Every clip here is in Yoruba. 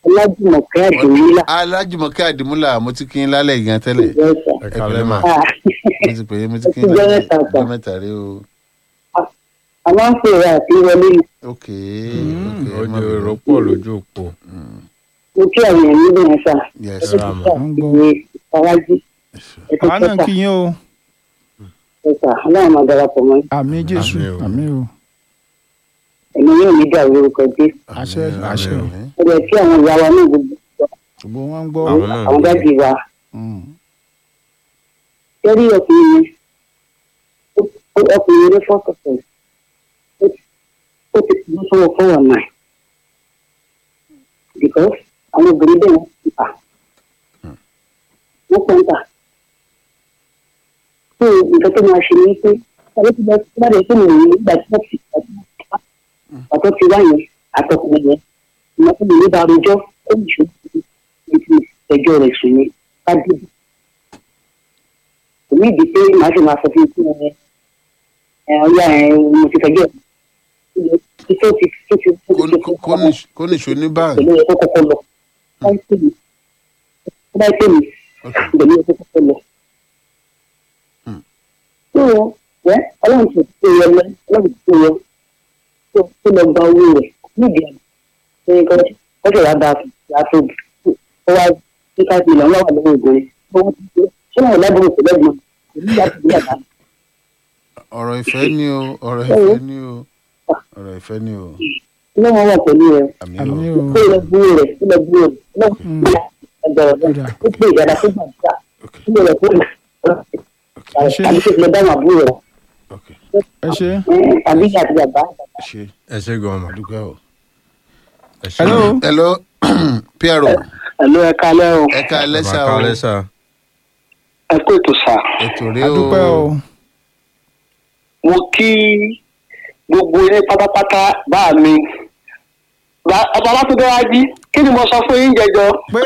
ọlájùmọ̀kẹ́ àdéhùlà alájùmọ̀kẹ́ àdìmúlà mo ti kí n lálẹ́ gan tẹ́lẹ̀ ìjọsà ẹ kàlẹ́ mà. mo ti pè é mo ti kí n Ó ti jẹ́ lálẹ́ mẹ́ta sà. ọjọ́ mẹ́ta rí o àwọn ń pèrè àti wọlé ni. ok ok ó má jẹ́ bẹ̀rù. èrò pọ̀ lójú òpó. mo kí àwọn èèyàn níbẹ̀ yẹn sà yes ẹ̀sọ́ Rama. sà ìwé ìfarájí ẹ̀sọ́ àwa náà sà kí yín o ẹ̀sà aláwọ̀ máa darapọ̀ mọ́ àmì jésù Àmín o. àmì o ẹ̀mí yóò ní dàrú orúkọ dé àṣẹ àṣẹ o ó yẹ kí àwọn ìyá wa náà gbogbo gbogbo wọn ń gbọ́ Àwọn náà àwọn ń dájú wa Mm. lórí ọkùnrin yẹn ó- ó- ọkùnrin yẹn ní fọ́kọ̀tẹ̀ ó ti kú sọ́wọ́ fọ́wọ́ náà because àwọn obìnrin bẹ́ẹ̀ wọ́n ti tà wọ́n pọ̀ ń tà so nǹkan tó máa ṣe ni pé ọ̀rẹ́ ti bá ti bá rẹ̀ fún mi ní ìgbà tí wọ́n ti ìgbà tó ti wá yẹn àtọkùnrin yẹn ìmọ̀ tó lè ní bá rojọ́ ó ní ṣòro ní ti ẹjọ́ rẹ̀ sùn ní ká dìbò kò ní ìdí pé màá sì máa sọ fún ikú ẹ ẹ ọyá ẹ mo ti fẹjọ́ ẹ tó ti tó ti tó Kó ti ní- kó ní- kó ní ṣo ní báńkì pẹ̀lú ẹ kó kọ́kọ́ lọ báyìí pè mí báyìí pè mí ok pẹ̀lú ẹ kó kọ́kọ́ lọ. tó o wẹ́ ọlọ́run ti tó yẹ lọ ọlọ́run ti tó yẹ tó tó lọ gba owó rẹ̀ nídìí àná ṣé kọ́sọ̀ wá bá a tó ó wá ní ká fi ìlànà wà lọ́wọ́ ìgbòho ó wọ́n ti tó ṣé wọn ò lábọ̀ òkè lẹ́gbọ̀n kò ní ìyá tó ní àbá ọ̀rọ̀ ìfẹ́ ni o ọ̀rọ̀ ìfẹ́ ni o ọ̀rọ̀ ìfẹ́ ni o ọlọ́run wà pẹ̀lú rẹ̀ àmì àmì o o tó lọ gbúrò rẹ̀ tó lọ gbúrò rẹ̀ ọlọ́run ti gbà ẹgbẹ̀rún náà ó pè ìdára tó gbà gbà ok tó lọ fún ẹ ṣe àbí tó lọ dáhùn àbúrò rẹ̀ ok ẹ ṣe àbí àti bàbá ṣe ẹ ṣe gan mà. àdúgbò o. ẹ ṣe hello hello piero ẹ̀lú ẹ kálẹ́ o ẹ ká lẹ́sà bàbá o kálẹ́ sà. ẹ kó ètò sà ètò rẹ o adúpẹ́ o mo kí gbogbo ilé pátápátá bá mi ọba látúndé wá jí kí ni mo sọ fún yín jẹjọ pé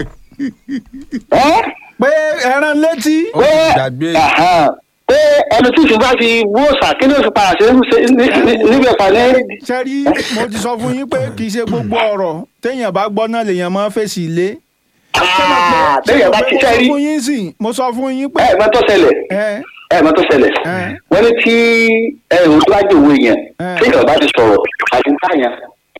ẹ pé ẹran létí ó ti gbàgbé pé ẹni tí ìṣúná fi wú òòsà kí ni oṣù padà ṣe níbẹ̀ pàdé sẹ́rí mo ti sọ fún yín pé kì í ṣe gbogbo ọ̀rọ̀ téèyàn bá gbọ́ náà lèèyàn máa ń fèsì ilé. bẹ́ẹ̀ bá ti mo sẹ́ sọ rí fún yín sí mo sọ fún yín pé ẹ mọ tó ṣẹlẹ̀ ẹ ẹ mọ tó ṣẹlẹ̀ ẹ wọ́n ní tí ẹrù tó bá jòwó yẹn ẹ tí ìjọba ti sọ̀rọ̀ àti táyà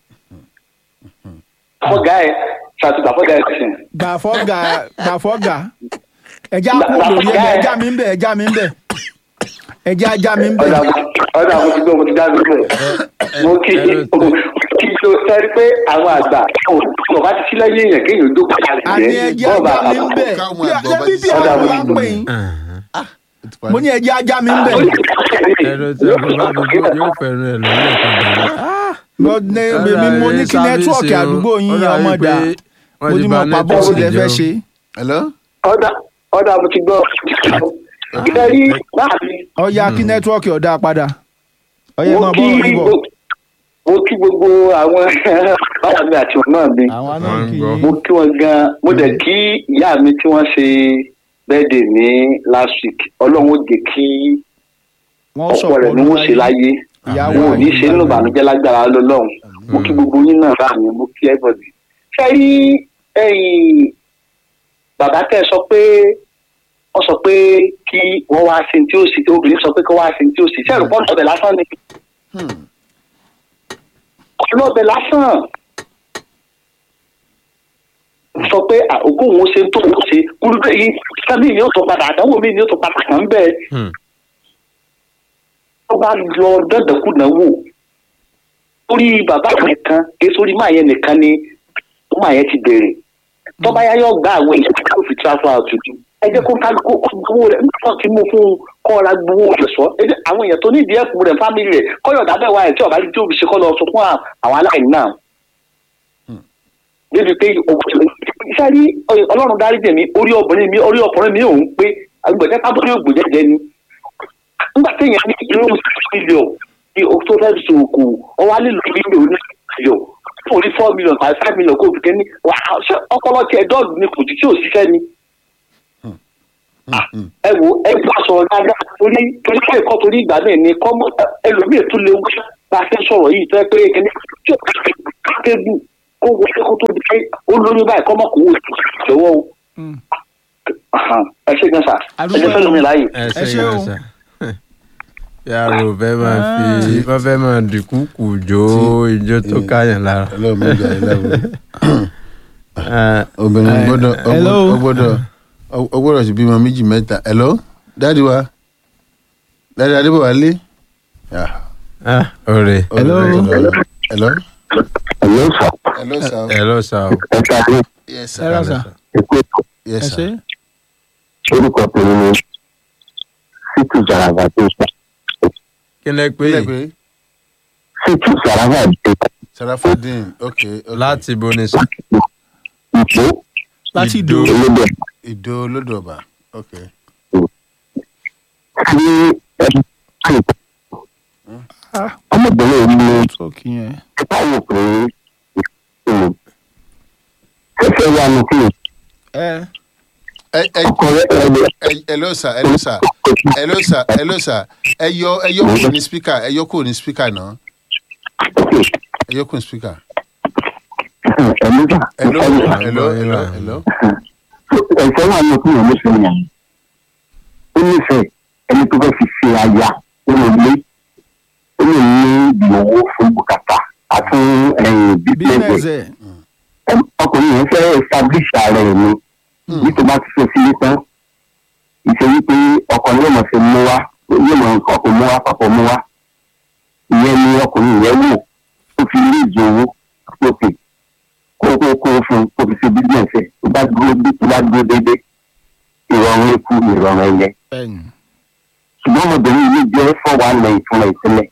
fọ́gà ẹ̀ ṣàtúntà fọ́gà ẹ̀ sìn. gbàfọ́gà gbàfọ́gà ẹja kú lórí ẹ ẹja mi ń bẹ ẹja mi ń bẹ ẹja ajá mi ń bẹ. ọ̀dà ọ̀dà mo ti gbọ́ mo ti dá mi bẹ̀. mo kí kí ló sẹ́rí pé àwọn àgbà kò bá ti sí lẹ́yìn èèyàn kéèyàn dó kalẹ̀ àní ẹja ajá mi ń bẹ Káwọn bí àgbà bá bí ti bí sọ àwọn ọ̀dà wa ń pè yín Ó ti parí. mo ní ẹja ajá mi ń bẹ. ẹnu tí a fi bá mi gbó yóò fẹ́ràn ẹ̀ lọ́wọ́ ẹ̀kan dàrú. mo ní èmi mo ní kí nẹ́tíwọ̀kì àdúgbò yín ọmọ dà mo ní mo pa bọ́ọ̀sì lẹ fẹ́ ṣe. hello ọ̀dà ọ̀dà mo ti gbọ́. ìdarí láàbí ọya kí nẹ́tíwọ̀kì ọ̀dà padà ọyẹ mo máa kí bọ́ orí bọ̀. gbogbo- mo kí gbogbo àwọn bàbá mi àti ọ̀nà mi àwa náà Wọ́n ń kì gbọ́. í mo kí wọn gan mo dẹ̀ kí ìyá mi tí wọ́n ṣe bẹ́ẹ̀dẹ̀ ní last week ọlọ́run ó jẹ́ kí wọ́n ọ̀pọ̀ sọ̀rọ̀ rẹ̀ ni wọ́n ṣe láyé ìyàwó wọn ò ní ṣe nínú ìbànújẹ́ lágbára lọ́lọ́run mo kí gbogbo yín náà bá mi mo kí everybody. ṣé rí ẹ̀yin bàbá tẹ́ ẹ sọ pé wọ́n sọ pé kí wọ́n wá sí tí ó sì tí obìnrin sọ pé kí wọ́n wá sí tí ó sì ṣé ẹ̀rù pọ́ńtò ọbẹ̀ lásán ni ọlọ́bẹ̀ lásán sọ pé àkókò òun ṣe tó òun ṣe kúrúkẹ́ yìí sábì ni ó tó padà àdánwò mi ni ó tó padà kàn bẹ́ẹ̀ tó bá lọ dandankunà wò orí bàbá nìkan kí sórí máa yẹn nìkan ni máa yẹn ti bẹ̀rẹ̀ tó bá yá yọ gbá àwọn èèyàn tó fi transfer out to ẹ jẹ́ kó kálukú kó gbowó rẹ̀ nígbà tí mo fún un kọ́ ra gbowó rẹ̀ sọ ẹ jẹ́ àwọn èèyàn tó ní ìdí ẹ̀kú rẹ̀ fámìlì rẹ̀ kọ́yọ̀ dábẹ́ wa ẹ̀ tí ọ̀bá tí òbí ṣe kọ́ lọ sọ fún àwọn aláìní náà. débi pé iṣẹ́ rí ọlọ́run dárí jẹ̀mí orí obìnrin mi orí ọkùnrin mi òun pé agbẹ̀dẹ́ pábọ́lì ògbòjẹ́jẹ́ ni nígbà téèyàn ní irú mílíọ̀ ní tó fẹ́ sòkò ọwọ́ alẹ́ lórí mílíọ̀ ní mílíọ̀ fún orí four million tàbí five million kó o fi kẹ́ ní wà á ṣe ọpọlọ tiẹ̀ dọ́ọ̀lù ní kò jù tí ò ṣiṣẹ́ ni ẹ wo ẹ bá sọ̀rọ̀ dáadáa torí torí pé ẹ̀kọ́ torí ìgbà náà ni kọ́ ẹlòmíì tún lè wá bá a fẹ́ sọ̀rọ̀ yìí tó yẹ pé kẹ́ni tí ó kébù kó kó wọlé kó tó di pé ó lóyún báyìí kọ́ mọ̀ kó wò lọ́wọ́ o Mm. Ahan. ẹ ṣe gan sa ẹ Adúpẹ́ jẹ́ fẹ́ lómi láàyè. ẹ Ẹ ṣe ṣé o. yẹn sà yàrá ò fẹ́ máa fi wọ́n fẹ́ máa dìkú kù jó ijó tó káyàn lára. ọlọ́run mi gbà yín lábọ̀ Ah, obìnrin Eh, gbọ́dọ̀ ó hello. gbọ́dọ̀- ó gbọ́dọ̀ ó gbọ́dọ̀ sì bímọ méjì mẹ́ta hello dáàdi wa dáàdi adébọ̀wálé Yeah. ah, ọ̀rẹ́ Hello. Hello. Hello. ẹ̀yẹ́ sọ Hello, sir. ẹ lọ sà o. ẹ ṣáájú Yes, ẹ rà sir. sà ẹ̀kú ètò Yes, ẹ sir. ṣe orúkọ tèmi ni sítú zarava tó sọ kí lẹ pé Kílẹ̀ yìí pé sítú zarava tó sọ Sarafadin, okay, okay. láti bo ni sà. ìpó láti Ìdó. ìdó olódò Ìdó Olódòba, okay. sí ẹni Ah. ọmọbìnrin yìí ní tókì yẹn ẹ̀ka wò pé ìṣòro fẹ́fẹ́ wà ní kí ẹ Ẹ ẹ ọkọ rẹ̀ ẹ̀ lè ẹ hello sir, hello sir. Hello sir, hello sir. Ẹ yọ ẹ yọ kúrò ní speaker, ẹ yọ kúrò ní speaker náà. Ẹ yọ kúrò ní speaker. ẹ̀mí gbà Hello, ẹ̀mí hello, hello, hello. ẹ̀fẹ́ wà ní kí ìyẹn nífẹ̀ẹ́ yẹn ó nífẹ̀ẹ́ ẹni tó fẹ́ fi ṣe aya nínú ilé ó lè ní ìdí owó fún bùkátà àti bíbélì business ẹ ọkùnrin yẹn fẹ́ establish ara ẹ̀ ni bí tó bá ti fẹ́ sílé tán ìṣe wípé ọkọ yóò mọ̀ sí mú wá yóò mọ̀ nǹkan kò mú wá papọ̀ mú wá ìyẹn ni ọkùnrin yẹn wò ó fi rí ìjọ owó lókè kó kó kó fún kó fi ṣe business ẹ̀ tó bá dúró bí tó bá dúró déédé ìrọ̀rùn ikú ìrọ̀rùn ẹ̀yẹ ẹyìn ṣùgbọ́n ọmọbìnrin yìí jẹ́ fọ́wọ́ àlẹ́ ìfúnra ìtẹ́lẹ̀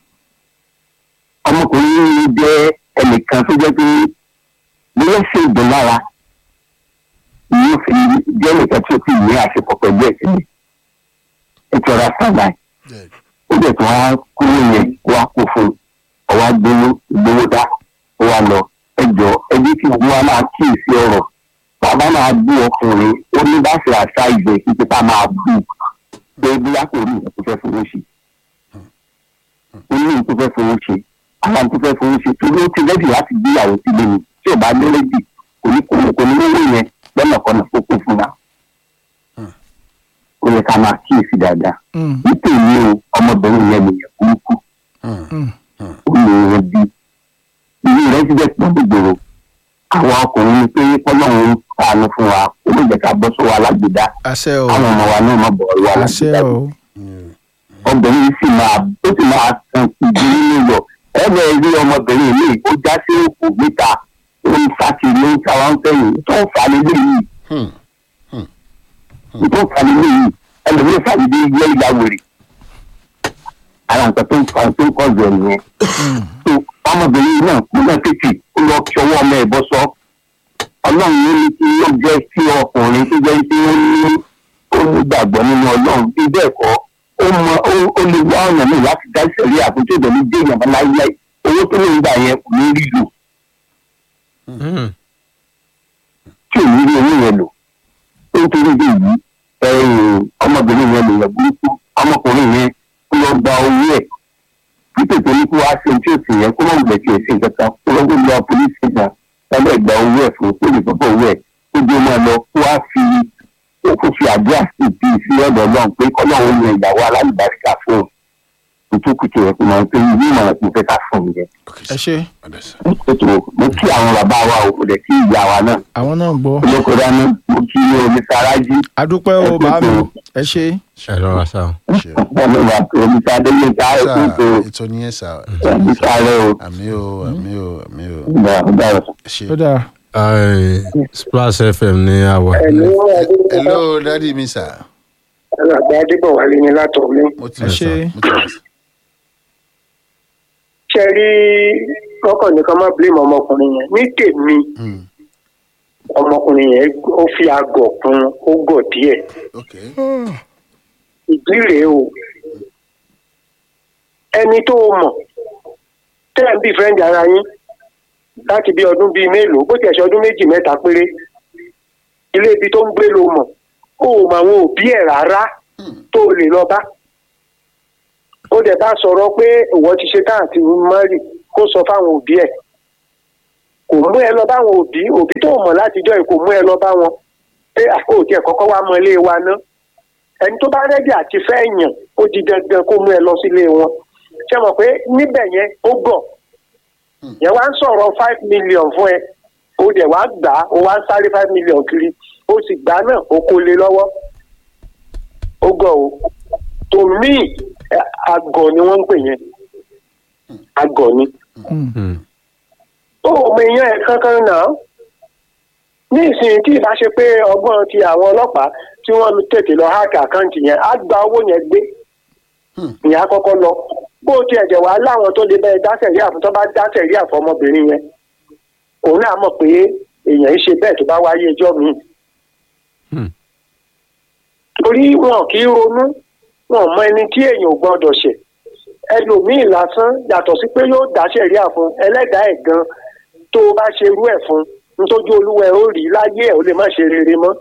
ọmọkùnrin yìí jẹ́ ẹnìkan tó jẹ́ pé bóyá ṣe ìdùn lára yóò fi jẹ́ nìkan tí ó fi ìwé àṣepọ̀ pẹ̀lú ẹ̀ sílẹ̀ ètò ọ̀rá sábà Good. ó dẹ̀ tó wá kúrò yẹn wá kó fún ọwá gbowó gbowó dá ó wá lọ ẹjọ́ ẹbí tí gbogbo wa máa kíyèsí ọ̀rọ̀ bàbá máa bú ọkùnrin ó ní bá ṣe àṣà ìgbẹ́ títí tá máa bú pé bóyá kò rí nǹkan tó fẹ́ fowó ṣe ó ní nǹkan tó fẹ́ fowó ṣe àwọn tó fẹ́ fowó ṣe torí ó ti rẹ́dì láti gbéyàwó sílé ni tí ò bá ní rẹ́dì kò ní kò ní kò ní lówó yẹn lọ́nàkọ́nà tó kún fún wa ó yẹ ká máa kíyèsí dáadáa nítorí o ọmọbìnrin yẹn nìyẹn burúkú Hmm. ó lè rẹ bí ilé rẹ ti bẹ pọ̀ gbogbo àwọn ọkùnrin ni pé kọ́lọ́run ń sàánú fún wa ó lè jẹ́ ká bọ́ sọ́wọ́ alágbèdá àṣẹ o àwọn ọmọ wa náà má bọ̀ ọ́ àṣẹ alágbèdá o Hmm. obìnrin yìí sì máa ó sì máa san ìdí nínú yọ ẹgbẹ́ rí ọmọbìnrin mi ó já sí òkú níta ó ń sàkì ló ń sáwá ń fẹ̀yìn tó ń fà nílé yìí Hmm. tó ń fà nílé yìí ẹlòmíràn sàdédé yẹ ìyá wèrè ara nǹkan tó ń fa tó ń kọ́ ọ̀dọ̀ nìyẹn tó ọmọbìnrin náà kú náà tètè ó lọ kí ọwọ́ ọmọ ẹ̀ bọ́ sọ ọlọ́run ló ní kí ó jẹ́ sí ọkùnrin tó jẹ́ pé ó ní ó ní gbàgbọ́ nínú ọlọ́run bí bẹ́ẹ̀ kọ́ ó mọ ó ó lè wá ọ̀nà mi láti dá ìṣẹ̀lẹ̀ àkójọ ìdọ̀lú dé ìyàmbá láíláí owó tó lè ń gbà yẹn kò ní rí lò Hmm. tí ò ní rí owó yẹn lò ó ń torí bí yìí ẹ̀yìn ọmọbìnrin yẹn lè yẹ burúkú ọmọkùnrin yẹn ó lọ gba owó ẹ̀ títí tó ní kó wá sí ohun tí ò sì yẹ kó má gbẹ̀ tí ò sí nǹkan kan kó lọ́gbọ́n lọ polisi náà lábẹ́ ìgbà owó ẹ̀ fún kó lè gbọ́dọ̀ owó ẹ̀ kó dé máa lọ kó wá fi ó kó fi àdúrà sí ti sí ọ̀dọ̀ náà pé kọ́lọ́run yan ìyàwó alálùbáríkà fún un kùtùkùtù ẹ̀ kó máa ń pè ní ìmọ̀ràn tó fẹ́ ká fún un yẹn Okay, ẹ sir. ṣe Understand. ètò mo kí àwọn bàbá wa ò kò dẹ̀ kí ìyá wa náà àwọn náà gbọ́ olóko dání mo kí omi sárájí adúpẹ́ o bá mi ẹ ṣe ẹ lọ wá sá o. Ṣé. ọmọ ìwà omi sádéyé ká Sir, ẹkú tó ètò nìyẹn sà. ẹbí sáré o Àmì o, àmì o, àmì o. ìgbà ọgbà rẹ. Ẹ ṣé. ó dáa Ai, Splash FM ní àwọ̀. ẹ̀lú Hello, daddy mi sà. àgbà adébọ̀wálé ni látọ̀ mi. Mo ti Ẹ lọ sà. ṣé. Mo ti lọ sà. ṣe rí ọkàn nìkan má blame ọmọkùnrin yẹn ní tèmi Hmm. ọmọkùnrin yẹn ó fi àgọ̀ kún ó gọ̀ díẹ̀ Okay. ìdí rèé o ẹni tó o mọ̀ tẹ́ ẹ̀ ń bí friend ara yín láti bí ọdún bíi mélòó bó tiẹ̀ ṣe ọdún méjì mẹ́ta péré ilé ibi tó ń gbé ló mọ̀ ó mọ àwọn òbí ẹ̀ rárá tó o lè lọ bá ó dẹ̀ bá sọ̀rọ̀ pé ìwọ ti ṣe tán àti mọ́rì kó sọ fáwọn òbí ẹ̀ kò mú ẹ lọ báwọn òbí òbí tó mọ̀ látijọ́ yìí kò mú ẹ lọ bá wọn pé àkókò tiẹ̀ kọ́kọ́ wá mọ ilé wa ná ẹni tó bá rẹ́dí àti fẹ́ yàn ó di dandan kó mú ẹ lọ sílé wọn ṣe mọ̀ pé níbẹ̀ yẹn ó gọ̀ yẹn wá ń sọ̀rọ̀ five million fún ẹ ó dẹ̀ wá gbà á ó wá ń sáré five million kiri ó sì gbà náà ó kó lé lọ́wọ́ ó gọ̀ o to me ẹ, àgọ̀ ni wọ́n ń pè yẹn àgọ̀ ni Hmm. ó mọ èèyàn ẹ̀ kankan náà ní ìsìn tí ìbá ṣe pé ọgbọ́n ti àwọn ọlọ́pàá tí wọ́n tètè lọ háàkì àkáǹtì yẹn á gba owó yẹn gbé ìyẹn á kọ́kọ́ lọ bó tiẹ̀ jẹ̀ wá láwọn tó lè bẹ́ẹ̀ dáṣẹ̀ rí àfún tó bá dáṣẹ̀ rí àfún ọmọbìnrin yẹn òun náà mọ̀ pé èèyàn ń ṣe bẹ́ẹ̀ tó bá wáyé ẹjọ́ míì Hmm. torí wọn kì í ronú wọn mọ ẹni tí èèyàn ò gbọdọ̀ ṣẹ̀ ẹlòmíì lásán yàtọ̀ sí pé yóò dáṣẹ̀ rí àfún ẹlẹ́dàá ẹ̀ gan tó o bá ṣerú ẹ̀ fún nítorí olúwa ẹ̀ ó rí láyé ẹ̀ ó lè má ṣe rere mọ́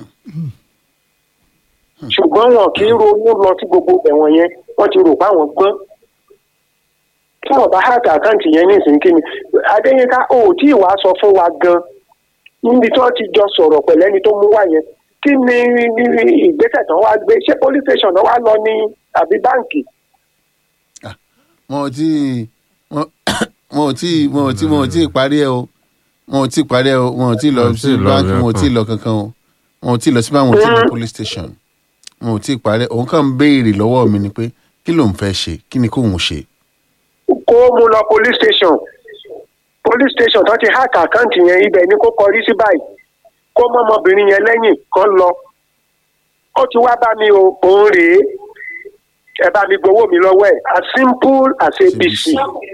ṣùgbọ́n wọn kì í ronú lọ sí gbogbo ẹ̀wọ̀n yẹn wọ́n ti rò pé àwọn gbọ́n tí wọ́n bá hàkà àkáǹtì yẹn ní ìsìnkí ni adéyínká ò tí ì wá sọ fún wa gan níbi tí wọ́n ti jọ sọ̀rọ̀ pẹ̀lẹ́ni tó mú wá yẹn kí ni ìgbésẹ̀ tán wá gbé ṣé police station náà wá lọ ní àbí báǹkì wọn ò tí wọn wọn ò tí wọn ò tí wọn ò tí ì parí ẹ o wọn ò tí ì parí ẹ o wọn ò tí ì lọ Wọn ò tí sí ì lọ báńkì wọn ò tí ì kankan. lọ kankan o wọn ò tí ì lọ sí báńkì wọn ò tí ì lọ police station wọn ò tí ì parí òun kàn ń béèrè lọ́wọ́ mi ni pé kí ló ń fẹ́ ṣe kí ni kóun ṣe. kó mú lọ police station police station tó ti hack àkáǹtì yẹn ibẹ̀ ni kó kọrí sí báyìí kó mọ ọmọbìnrin yẹn lẹ́yìn kan lọ ó ti wá bá mi o òun rèé ẹ bá mi gbowó mi lọ́wọ́ ẹ̀ as simple as abc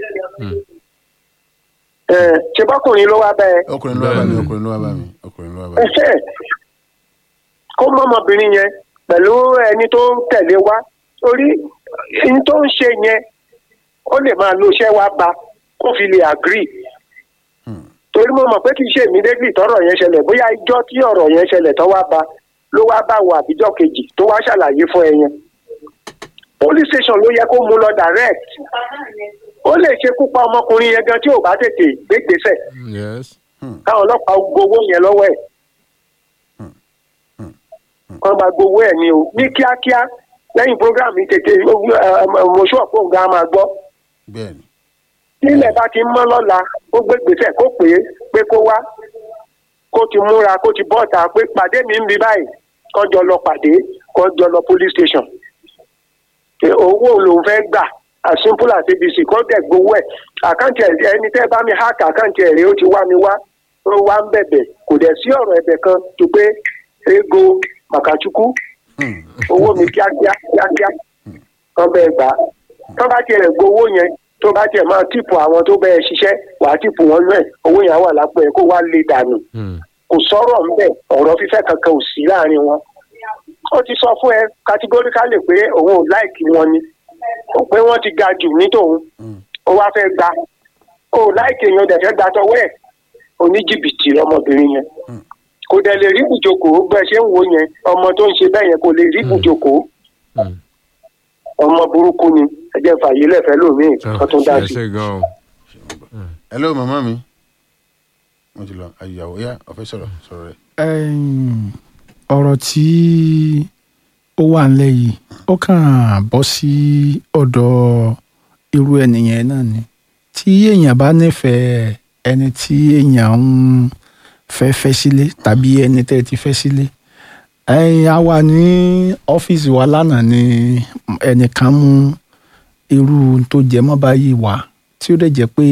ẹ ṣe bọ́kùnrin ló wá bẹ́ẹ̀ ọkùnrin ló wá bá mi Bẹ́ẹ̀ni. ọkùnrin ló wá bá mi ọkùnrin ló wá bá mi. ẹsẹ̀ kó mọ ọmọbìnrin yẹn pẹ̀lú ẹni tó ń tẹ̀lé wá torí ẹni tó ń ṣe yẹn ó lè máa lo iṣẹ́ wá ba kó fi lè agree torí mo mọ̀ pé kì í ṣe immediately tọ́rọ̀ yẹn ṣẹlẹ̀ bóyá ijọ́ tí ọ̀rọ̀ yẹn ṣẹlẹ̀ tó wá ba ló wá bá wọ àbíjọ́ kejì tó wá ṣàlàyé fún ẹ yẹn police station ló yẹ kó mú lọ direct ó lè ṣekú pa ọmọkùnrin yẹn gan tí ò bá tètè gbégbèsè yes. káwọn ọlọ́pàá gbowó yẹn lọ́wọ́ ẹ̀ wọ́n máa gbowó ẹ̀ ní o ní kíákíá lẹ́yìn program yìí tètè mọ̀ṣú ọ̀pọ̀ nǹkan á máa gbọ́ bẹ́ẹ̀ni nílẹ̀ bá ti mọ́ lọ́la ó gbé gbèsè kó pè é pé kó wá kó ti múra kó ti bọ́ta pé pàdé mi ń bí báyìí kó jọ lọ pàdé kó jọ lọ police station Pé owó lòun fẹ́ gbà as simple as abc kó dẹ̀ gbowó ẹ̀ àkáǹtì ẹ̀ ẹni tẹ́ bá mi hack àkáǹtì ẹ̀ rèé ó ti wá mi wá ó wá ń bẹ̀bẹ̀ kò dẹ̀ sí ọ̀rọ̀ ẹ̀bẹ̀ kan tó pé ego màkàchukwu owó mi kíákíá kíákíá kan bẹ́ẹ̀ gbà á tó bá tiẹ̀ gbowó yẹn tó bá tiẹ̀ máa tìpù àwọn tó bẹ́ẹ̀ ṣiṣẹ́ wàá tìpù wọn náà owó yẹn á wà lápò ẹ̀ kó wá lè dànù Hmm. kò sọ̀rọ̀ ńbẹ̀ ọ̀rọ̀ fífẹ́ kankan ò sí láàrin wọn. ó ti sọ fún ẹ categorically pé òun ò láìkí wọn ni ó pé wọ́n ti ga jù ní tòun ó wá fẹ́ gba ó láìkí èèyàn dẹ̀ fẹ́ gba tọwọ́ ẹ̀ oníjìbìtì lọmọbìnrin yẹn kò dẹ̀ lè rí ibùjókòó bẹ́ẹ̀ ṣe ń wo yẹn ọmọ tó ń ṣe bẹ́ẹ̀ yẹn kò lè rí ibùjókòó Hmm. ọmọ burúkú ni ẹ jẹ́ fàyè lẹ́fẹ̀ẹ́ lómìn kan tó dá ẹ sí. ṣe gan o. hello mama mi mo ti lọ ayàwó yá ọ̀fẹ́ sọ̀rọ̀ sọ̀rọ̀ rẹ̀. Ẹ̀yìn, ọ̀rọ̀ tí ó wà ńlẹ̀ yìí ó kàn bọ́ sí ọ̀dọ̀ irú ẹnìyẹn náà ni tí èèyàn bá nífẹ̀ẹ́ ẹni tí èèyàn ń fẹ́ fẹ́ sílé tàbí ẹni tẹ́ ẹ ti fẹ́ sílé ẹ̀yìn a wà ní ọ́fíìsì wa lánàá ni ẹnìkan mú irú tó jẹ mọ́ báyìí wá tí ó dẹ̀ jẹ́ pé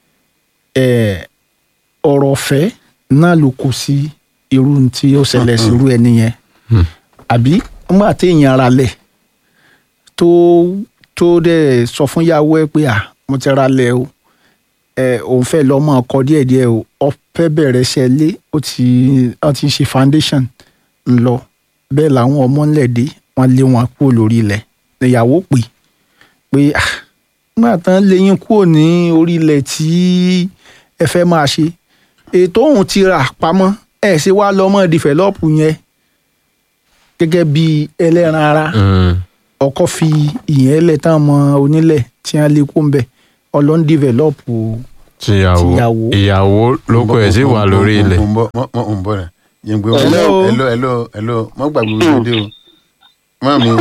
ẹ̀ ọ̀rọ̀ ọ̀fẹ́ náà ló kó sí irú tí ó ṣẹlẹ̀ sí irú ẹni yẹn àbí nígbà tí èèyàn ra lẹ̀ tó tó dẹ̀ sọ fún yàwó ẹ pé à mo ti ra lẹ̀ o ẹ òun fẹ́ lọ́ mọ́ ọkọ díẹ̀díẹ̀ o ọ̀fẹ́ bẹ̀rẹ̀ ṣe lé ó ti ó ti ṣe foundation ńlọ bẹ́ẹ̀ làwọn ọmọ ńlẹ̀ dé wọ́n lé wọn kúrò lórí ilẹ̀ ìyàwó pè pé ah nígbà tán lẹ́yìn kúrò ní orí ilẹ̀ tí ẹ fẹ́ máa ṣe ètò òun ti rà pamọ́ ẹ̀ ṣe wá lọ́mọ dìfẹ́lọ́pù yẹn gẹ́gẹ́ bí ẹlẹ́ran ara Hmm. ọkọ fi ìyẹn lẹ̀ tán mọ onílẹ̀ tí wọ́n lé kó ń bẹ̀ ọlọ́n dìfẹ́lọ́pù tìyàwó Tìyàwó. ìyàwó lóko ẹ̀ sì wà lórí ilẹ̀. ń bọ̀ mọ́ mọ́ ń bọ̀ rẹ̀ yẹn gbé wọn Hello. hello hello hello mọ́ gbàgbé wíwé dé o mọ́ mi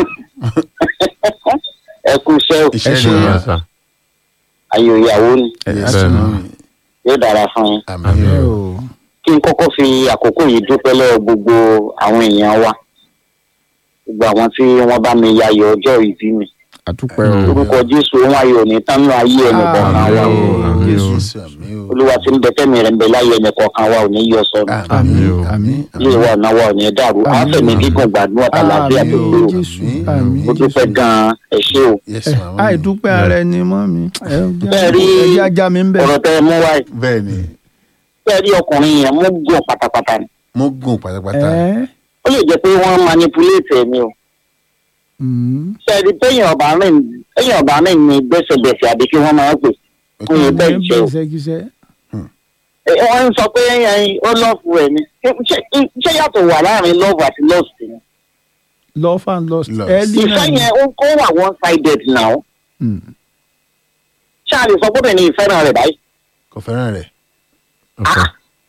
ẹ kú iṣẹ́ o iṣẹ́ ṣe ni Yes, wọ́n sir. ayò ìyàwó ni Yes, bẹ́ẹ̀ ni. mọ́ mi. yóò dára fún yín àmì Àmín. o o kí n kọ́kọ́ fi àkókò yìí dúpẹ́ lọ́wọ́ gbogbo àwọn èèyàn wa gbogbo àwọn tí wọ́n bá mi yayọ̀ ọjọ́ ìbí mi àdúpẹ́ o Mm. orúkọ jésù òun ayọ̀ ní tánú ayé ẹnì kọ̀ọ̀kan wa o Àmín o, àmín o. Jésù àmì o olúwa tí ń bẹ tẹ́mi rẹ̀ ń bẹ láyé ẹnì kọ̀ọ̀kan wa ò ní yọ sọnù àmì Àmín o. àmì ilé wa ọ̀nà wa ò ní dàrú Àmín. àwọn fẹ̀mí gígùn gbàdúrà tàlàfíà àmì tó o gbé o jésù Àmín. àmì mo dúpẹ́ jésù gan-an ẹ ṣé o yes ẹ màmá mi. àìdúpẹ́ ara ẹni mọ́ mi ẹ Bẹ́ẹ̀ rí jẹ́ ajá mi ń bẹ̀. ọ̀rọ̀ tẹ́ ẹ mú wáyé bẹ́ẹ̀ ni bẹ́ẹ̀ rí ọkùnrin yẹn mú gùn pátápátá ni mo gùn pátápátá ẹ ó lè jẹ́ pé wọ́n manipulate ẹ̀mí o mm. sẹ́ẹ̀dì téèyàn ọ̀bà rìn téèyàn ọ̀bà rìn ní gbẹ́sẹ̀gbẹ̀sẹ̀ àbí kí wọ́n máa ń pè fún yín bẹ́ẹ̀ Ẹ jẹ́ o bẹ́ẹ̀ ṣẹ́kíṣẹ́. Ẹ, wọ́n ń sọ pé ẹyin ó lọ́ọ̀fù ẹ̀ ni Ṣé- ṣé yàtọ̀ wà láàrin love àti lost ni love and lost Lost. early ìfẹ́ náà ni. yẹn ó kó wà one sided now Mm. ṣáà lè sọ pé ní ìfẹ́ràn rẹ̀ báyìí kò fẹ́ràn rẹ̀ Okay.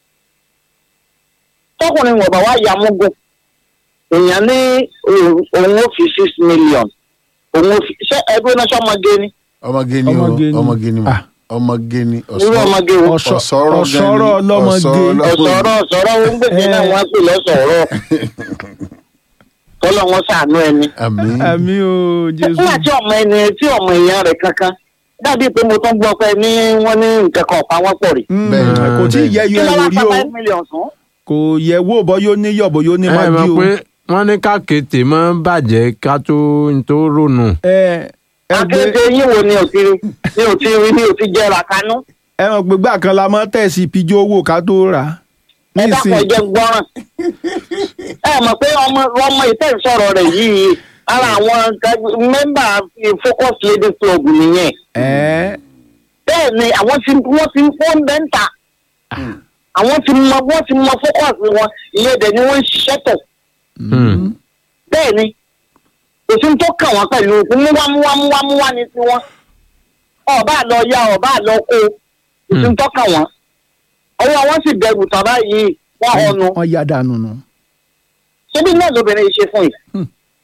tọkùnrin wọ̀ bá wá ya múgùn èèyàn ní òun òun ó fi six million òun ó fi ṣé ẹgbẹ́ náà ṣọmọge ni ọmọge ni o Ọmọge ni. ọmọge ni Ah. mà ọmọge ni irú ọmọge wo Ọ̀ṣọ́- ọ̀sọ́rọ̀ gan ni ọ̀ṣọ́rọ̀ ọlọ́mọge. ọ̀sọ̀rọ̀ ọ̀sọ̀rọ̀ ó ń gbèsè náà wọ́n á pè lọ́sọ̀rọ̀ kọ́lọ́ wọn ṣàánú ẹni. àmì àmì o jésù. nígbà tí ọmọ ẹni tí ọmọ èèyàn rẹ̀ kankan dàbí pé mo tún gbọ́ pé ní wọ́n ní nǹkan kan ọ̀pá wọn pọ̀ rí. Mm, Bẹ́ẹ̀. kò tí ì yẹ kí yọ ló ẹ̀rù wá rí pa o five million fún. kò yẹ wo bọ́ yóò ní yọ̀ bọ́ yóò ní ẹ máa mọ̀ bí o. pé wọ́n ní kákété máa ń bàjẹ́ ká tó ń tó ronú. ẹ ẹ gbé akéde yín wo ni ò ti rí ni ò ti rí ni ò ti jẹrà kanú. ẹ mọ̀ pé gbà kan la mọ́ tẹ̀sí pijó owó ká tó rà á. ẹ dákun ẹ nísìnyí jẹ́ gbọ́ràn. ẹ mọ̀ pé ọmọ ọmọ ìtẹ́ ìsọ̀rọ̀ rẹ̀ yìí ara àwọn mẹ́mbà focus ladies club nìyẹn. ẹ bẹ́ẹ̀ ni àwọn tí wọ́n ti wọ́n ń bẹ́ ń ta. àwọn ti mọ wọ́n ti mọ focus wọn ilé ẹ̀dẹ̀ ni wọ́n ń ṣiṣẹ́ tọ̀. Hmm. bẹ́ẹ̀ ni òfin tó kàn wọ́n pẹ̀lú múwámúwámúwámúwá ni tiwọn ọba lọ ya ọba lọ kó òfin tó kàn wọ́n ọwọ́ wọn sì bẹ̀rù tán báyìí wọ́n ọnu wọ́n yá dànù nù. ṣébí náà lóbìnrin yìí ṣe fún yìí. Hmm.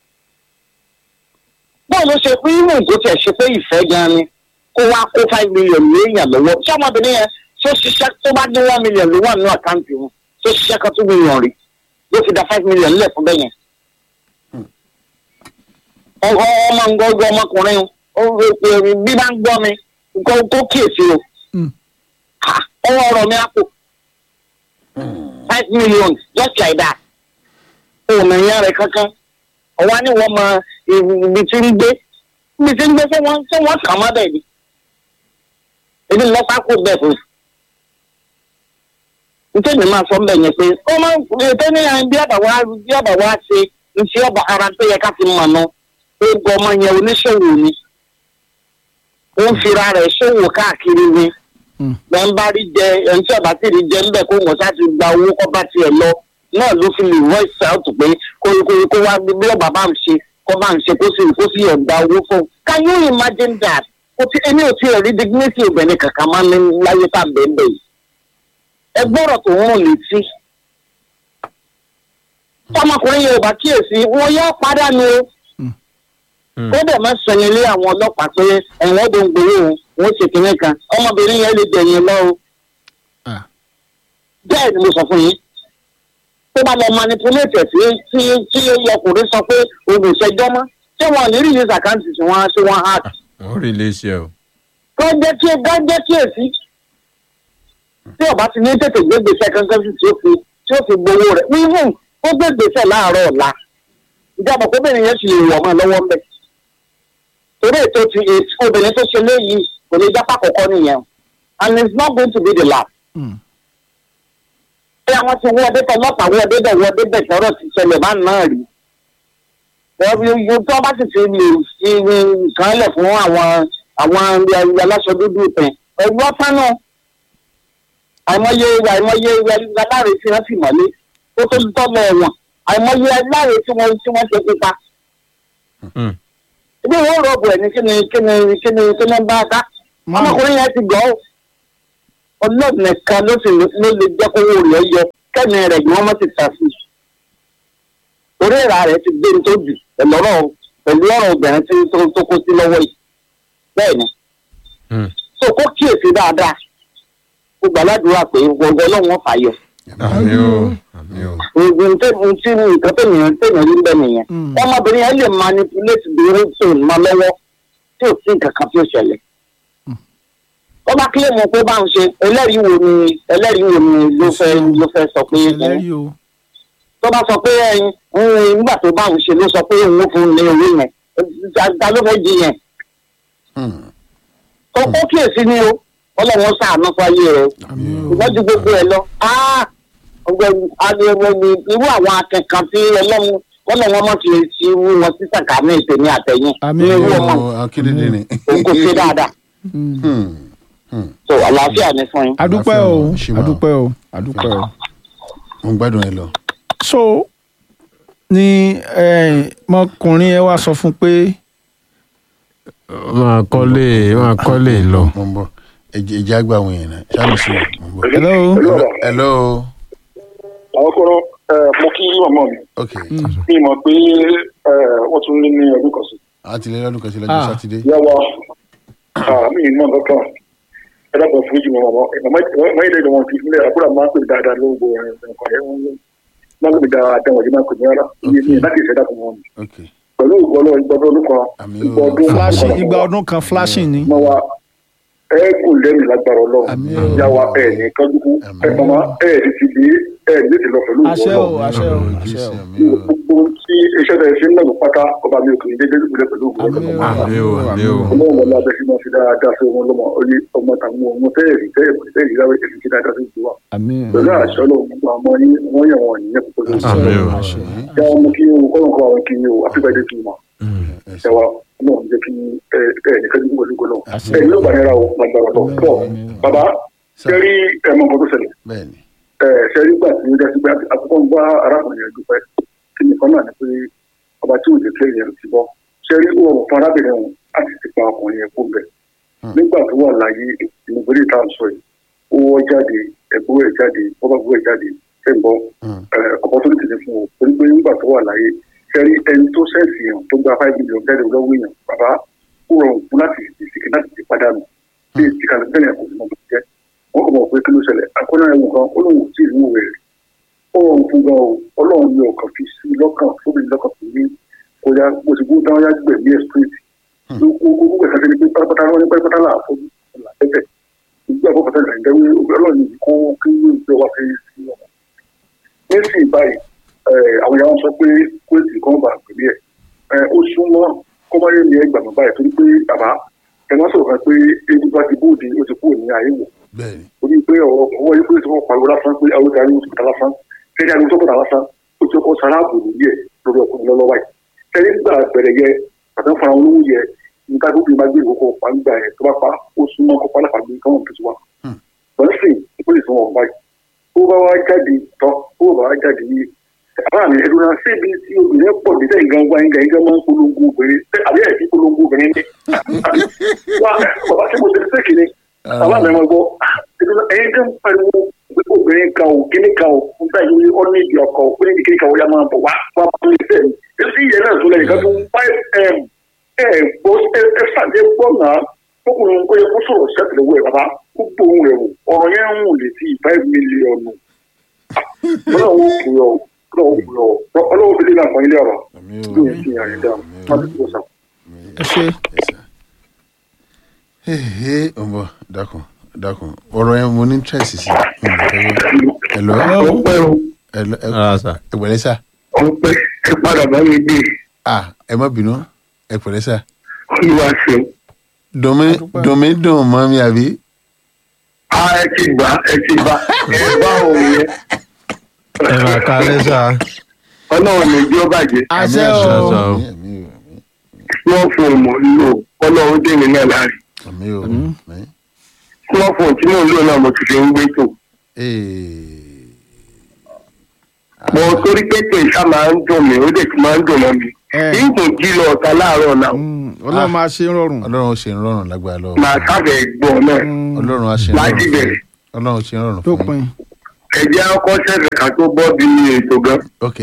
bọ́ọ̀ ló ṣe pé irú nǹkó tiẹ̀ ṣe pé ìfẹ́ gan ni kó wá kó five million léèyàn lọ́wọ́ ṣé ọmọbìnrin yẹn tó ṣiṣẹ́ tó bá dín one million ló wà nínú àkáǹtì wọn tó ṣiṣẹ́ kan two million rí ló fi da five million lẹ̀ fún bẹ́yẹn. ọmọ ọmọ ngọgọ ọmọkùnrin o ó rò pé bí bá ń gbọ́ mi kó kó kíyèsí o Hmm. Ah, ọwọ́ ọ̀rọ̀ mi á kò five million just like that òmìnira rẹ̀ kankan ọ̀wá ni wọ́n mọ ibi tí ń gbé ibi tí ń gbé fún wọn tí wọ́n kàn má bẹ́ẹ̀ ni ebi lọ́pàá kò bẹ́ẹ̀ fún un nítorí mi máa sọ bẹ́ẹ̀ yẹn pé ó máa ń ètò ní àwọn bí àbàwá bí àbàwá ṣe ń ṣe ọba ara tó yẹ ká fi mọ̀ nù ó gbọ́ ọmọ yẹn oníṣòwò ni ó ń fira rẹ̀ ṣòwò káàkiri ni Hmm. wọn bá rí jẹ ẹni tí ọba tí rí jẹ ńbẹ kó wọn ṣáà ti gba owó kọ bá tiẹ̀ lọ náà ló fi lè voice out pé kó kó kó wá bí ọba bá ń ṣe kó bá ń ṣe kó sì kó sì ọ̀dà owó fún un can you imagine that kò tí èmi ò tí ì rí dignity obìnrin kankan máa ń ní láyé tá à ń bẹ́ẹ̀ bẹ́ẹ̀ yìí ẹ gbọ́dọ̀ tó ń rùn létí ọmọkùnrin yẹn ò bá kíyèsí wọn yóò pàdánù o Hmm. ó dẹ̀ máa sọ̀yìn lé àwọn ọlọ́pàá pé ẹ̀wọ̀n ọdún ń gbowó òun wọ́n ṣe kinní kan ọmọbìnrin yẹn lè dẹ̀yìn lọ o. Ah. bẹ́ẹ̀ ni mo sọ fún yín tó bá lọ manipulate sí tí tí ọkùnrin sọ pé òun ìṣẹ́jọ́ mọ́ ṣé wọn ò ní release account tí wọ́n ṣe wọ́n hack wọ́n rí iléeṣẹ́ o. kó jẹ́ kí kó jẹ́ kí èsì tí ọba ti ní tètè gbé gbèsè kankan sí tí ó fi tí ó fi gbowó rẹ̀ even ó gbé gbèsè láàárọ̀ ọ̀la ìjọba kóbìnrin yẹn sì lè wọ̀ mọ́ lọ́wọ́ ń bẹ̀ torí ètò ti ètò obìnrin tó ṣe léyìí kò ní jápá kọ̀ọ̀kan nìyẹn and it's not going to be the last. Hmm. bí àwọn ti wọ́n ọdẹ tán lọ́pàá wọ́n ọdẹ bẹ̀ wọ́n ọdẹ bẹ̀ tọ́rọ̀ ti ṣẹlẹ̀ bá náà rí. wọ́n tó bá sì ti lè fi nǹkan lẹ̀ fún àwọn àwọn aláṣọ dúdú pẹ̀ ẹ̀gbọ́n tánú àìmọye àìmọye aláre tí wọ́n sì mọ́lé ó tó tọ́lọ̀ ẹ̀wọ̀n àìmọye aláre tí wọ́n tí wọ́n ṣe pípa. Hmm. ibi ìwé rọ̀bù ẹ̀ ní kí ni kí ni kí ni kí ni bá a ká ọmọkùnrin yẹn ti gọ́ ọ́ ọlọ́run nìkan ló sì lè ló lè jẹ́ kówó rẹ̀ yọ kẹ́mi rẹ̀ ni wọ́n mọ̀ ti tà sí. orí ìra rẹ̀ ti gbé ní tó jù pẹ̀lú ọ̀rọ̀ pẹ̀lú ọ̀rọ̀ obìnrin tí tó tó kó sí lọ́wọ́ yìí. bẹ́ẹ̀ ni Hmm. so kó kíyèsí dáadáa kó gbàládùúrà pé gbogbo ọlọ́run fàyọ. àmì o àmì o. nǹkan tí nǹkan tẹ̀yìn tẹ̀yìn rí bẹ́ẹ̀ nìyẹn. Mm. ọmọbìnrin yẹn lè manipulate the routine mọ́ lọ́wọ́ tí ò sí nǹkan kan tí ó ṣẹlẹ̀. tó bá kílè mọ̀ pé bá ń ṣe ẹlẹ́rìí wo ni ẹlẹ́rìí wo ni ló fẹ́ ló fẹ́ sọ pé ẹlẹ́rìí o tó bá sọ pé ẹyin ń nígbà tó bá ń ṣe ló sọ pé òun ó fún un ní orí yẹn ta ló fẹ́ di yẹn. Hmm. tó kó kíyèsí ni o ọlọ́run ṣàánú fáyé rẹ àmì o ṣùgbọ́n ju gbogbo ẹ lọ ọgbẹ́ni adéwọ́ni irú àwọn akẹ́kọ̀ọ́ tí ọlọ́run ọlọ́run ọmọ fi ti wú wọn sí sàkámì ìtẹ̀mí àtẹ̀yìn Àmì ní irú o. ọmọ Ó, akérédé ni. òun kò ṣe dáadáa Mm. Hmm. Hmm. tó àlàáfíà ní fún yín. adúpẹ́ o Àfihàn, ṣì máa. adúpẹ́ o adúpẹ́ o. mo ń gbádùn ẹ lọ. so ni eh, mọkùnrin ẹ wá sọ fún pé máa kọ́lé máa kọ́lé lọ. mo ń bọ̀ ẹjẹ ẹjẹ àgbà àwọn èèyàn náà ṣáàmì sí i mo ń bọ̀. hello Hello- hello àwọn kọ́rọ́ mo kí màmá mi ok mi mọ̀ pé wọ́n tún lé ní ọdún kan sí. a ti lé lọ́dún kan sí lọ́jọ́ Ah. sátidé. ìyá wa mi ì mọ̀ nǹkan kan ẹ dábàá fún ìjùmọ̀ màmá màmá ilé ìdánwò ti fúnlẹ̀ àbúrò máa ń pè dáadáa lóògbé nǹkan ẹ̀ máa ń pè dáadáa wọ̀nyí máa ń pè ní rárá iye ní láti ìṣẹ̀dá fún wọn ok pẹ̀lú ìgbọ́lọ́ ìgbọ́dọ̀ ọdún kan Àmì ìgbọ́ o. ọdún flashing igba ọdún kan flashing ni mọ wa ẹ kò lẹ́nu lágbára ọlọ́run Àmín o. yá wa ẹ ní kájúkú Àmín. ẹ mọ̀mọ́ ẹ ní ti di ẹ ní ti lọ pẹ̀lú àṣẹ o ìgbọ́lọ́ àṣẹ o Ọlọ́run àṣẹ Jésù, o àmì o. gbogbo tí iṣẹ́ tẹ̀ ṣe ń lọ́nà pátá ọba mi ò kì í dédé ìpínlẹ̀ pẹ̀lú Àmín ìgbọ́lọ́ o. àmì o àmì o. ọlọ́run wọlé abẹ́ sí máa fi dáadáa sí ọmọ ọlọ́mọ orí ọmọ tàwọn ọmọ tẹ́ẹ̀rì tẹ́ẹ̀rì tẹ́ẹ̀rì láwẹ̀ èsì sí dáadáa sí ìjọba àmín pẹ̀lú àṣẹ ọlọ́run gbogbo àwọn yín wọ́n yẹ̀ wọ́n yìnyẹn púpọ̀ lórí Àmín o. àṣẹ ya ọmọ kí o kọ́ ọ̀kọ́ àwọn kí o àfíbàdé tù mọ́ Ẹ ẹ ṣé. wa náà jẹ́ kí ẹ ẹ nìkan ní pẹ̀lú ìgbọ́lọ́ Àṣẹ. ẹ yóò bá nira o lágbára lọ tọ́ bàbá Sir. ṣẹ́rí ẹ̀mọ́ nǹkan tó ṣẹlẹ̀ bẹ́ẹ̀ni ẹ ṣẹ́rí gbà tí ó dẹ́sí pé àkọ́kọ́ ń bá arákùnrin yẹn dúpẹ́ kí nìkan náà ni pé ọba tí ò lè fẹ́ yẹn ti bọ́ ṣẹ́rí ó rọrùn fún arábìnrin òun láti ti pa ọkùnrin yẹn kó bẹ̀ nígbà tó wà láyé ìmùgbélé tá à ń sọ yìí ó wọ́ jáde ẹ̀gbọ́ ẹ̀ jáde bọ́bá gbọ́ ẹ̀ jáde ẹ̀ ń bọ́ Hmm. ọ̀pọ̀ tó ní tìlẹ̀ fún o torí pé nígbà tó wà láyé ṣẹ́rí ẹni tó sẹ́ẹ̀sì yàn tó gba five million jáde lọ́wọ́ èèyàn bàbá ó rọrùn fún láti ìsìnkì láti ti padànù bí ìsìnkàlẹ̀ bẹ́ẹ̀ kò sí mọ̀ bó ti jẹ́ wọ́n kò mọ̀ pé kí ló ṣẹlẹ̀ akọ́nà ẹ̀wọ̀n kan ó lóun ò tí ì rí òwe rẹ̀ ó rọrùn fún gan o ọlọ́run ní ọkàn fi sí lọ́kàn fún mi lọ́kàn fún mi kó yá bó ti gbó dáwọn yá gbẹ̀mí ẹ̀ street ló kó gbogbo ẹ̀ka sí ni pé pátápátá wọn ní pátápátá là fún là tẹ́tẹ̀ ìgbà àbọ̀ pátá là ń dẹ́wé ọlọ́run yìí kó kí ló wá fi sí ọmọ nísìnyí báyìí ẹ, àwọn yàrá sọ pé kóòtù kan bá pèlè ẹ ó súnmọ́ kọ́mọ́yé ní ẹgbàá báyìí torí pé bàbá ẹ má sọ̀rọ̀ kan pé ebi bá ti bóde ó ti kúrò ní ayé wò bẹ́ẹ̀ni torí pé ọwọ́ ọwọ́ yìí pé tí wọ́n pariwo lásán pé àwọn ìdarí oṣù kọta lásán kẹ́ni àwọn oṣù kọta lásán ó ti kọ́ sara àbòrò yẹ lórí ọkùnrin lọ́wọ́ báyìí kẹ́ni gbà bẹ̀rẹ̀ yẹ àtàn fara olówó yẹ nígbà tó fi máa gbé ìkókò pa ń gbà yẹ tó bá pa ó súnmọ́ kó pa lápá gbé káwọn tó ti wá. wọ́n sì ìpínlẹ̀ tí wọ́n báyìí ó bá wá jáde tán ó bá wá jáde yìí àbá mi ẹ̀dùn náà síbi tí obìnrin pọ̀ ní sẹ́yìn gangan yín gangan máa ń polongo obìnrin àbí ẹ̀ ti polongo obìnrin ní. wá bàbá tí mo ti ṣe kìíní bàbá mi máa gbọ́ ẹ̀dùn náà ẹ̀yin kan pariwo pé obìnrin kan ò kíní kan ò ń bá yìí ó ní ìdí ọkọ̀ ó ní ìdí kíní kan ó yá máa bọ̀ wá wá bá mi sẹ́yìn èsì ìyẹn náà tó lẹ́yìn kan tó five m ẹ̀ gbọ́ ẹ ṣàdé gbọ́ náà fọkùnrin ó yẹ kó sọ̀rọ̀ sẹ́tìlẹ̀ wẹ̀ bàbá kó gbóhùn rẹ̀ wò ọ̀rọ̀ yẹn ń wùn létí five million ọlọ́run ó kù yọ ọlọ́run ó kù yọ ọlọ́run ó fi lé náà fún ilé ọ̀rọ̀ àmì bí o o ti yàn yín dáa má ti tó sàn. ẹ ṣe hehe ọmọ dákun dákun ọ̀rọ̀ yẹn mo ní interest sí ẹlọ ọpẹ́ o ẹlọ rárá sà. ẹpẹ̀lẹ́ sà ọpẹ́ ẹ padà bá mi gbé ah ẹ má bínú ẹpẹ̀lẹ́ sà olúwa ṣeun. dùnmí dùnmí dùn mọ́ mi àbí a ẹ ti gbà ẹ ti bá ẹ bá òun yẹn ẹ máa kalẹ́ sà. ọlọ́run ní ìjọ bàjẹ́ àṣẹ àṣẹ o o. àmì àmì o wọ́n fún un mọ̀ nílò ọlọ́run dèmi náà láàrin àmì o àmì wọ́n fún un tí mò ń lò náà mo ti fi ń gbé tò. ee mo torí pé tèṣà máa ń dùn mí ó dẹ̀ ti máa ń dùn mọ́ mi. ẹ ìgbò jí lọ ọ̀tá láàárọ̀ náà mm, ọlọ́run máa ṣe ń rọrùn ọlọ́run ó ṣe ń rọrùn lágbára lọ màá sábẹ̀ gbọ́ náà Mm, ọlọ́run á ṣe ń láti rọrùn bẹ̀rẹ̀ ọlọ́run ṣe rọrùn tó fún yín. pin. ẹ̀jẹ̀ ọkọ̀ ṣẹ̀fẹ̀ kan tó bọ́ bí ètò gan. ok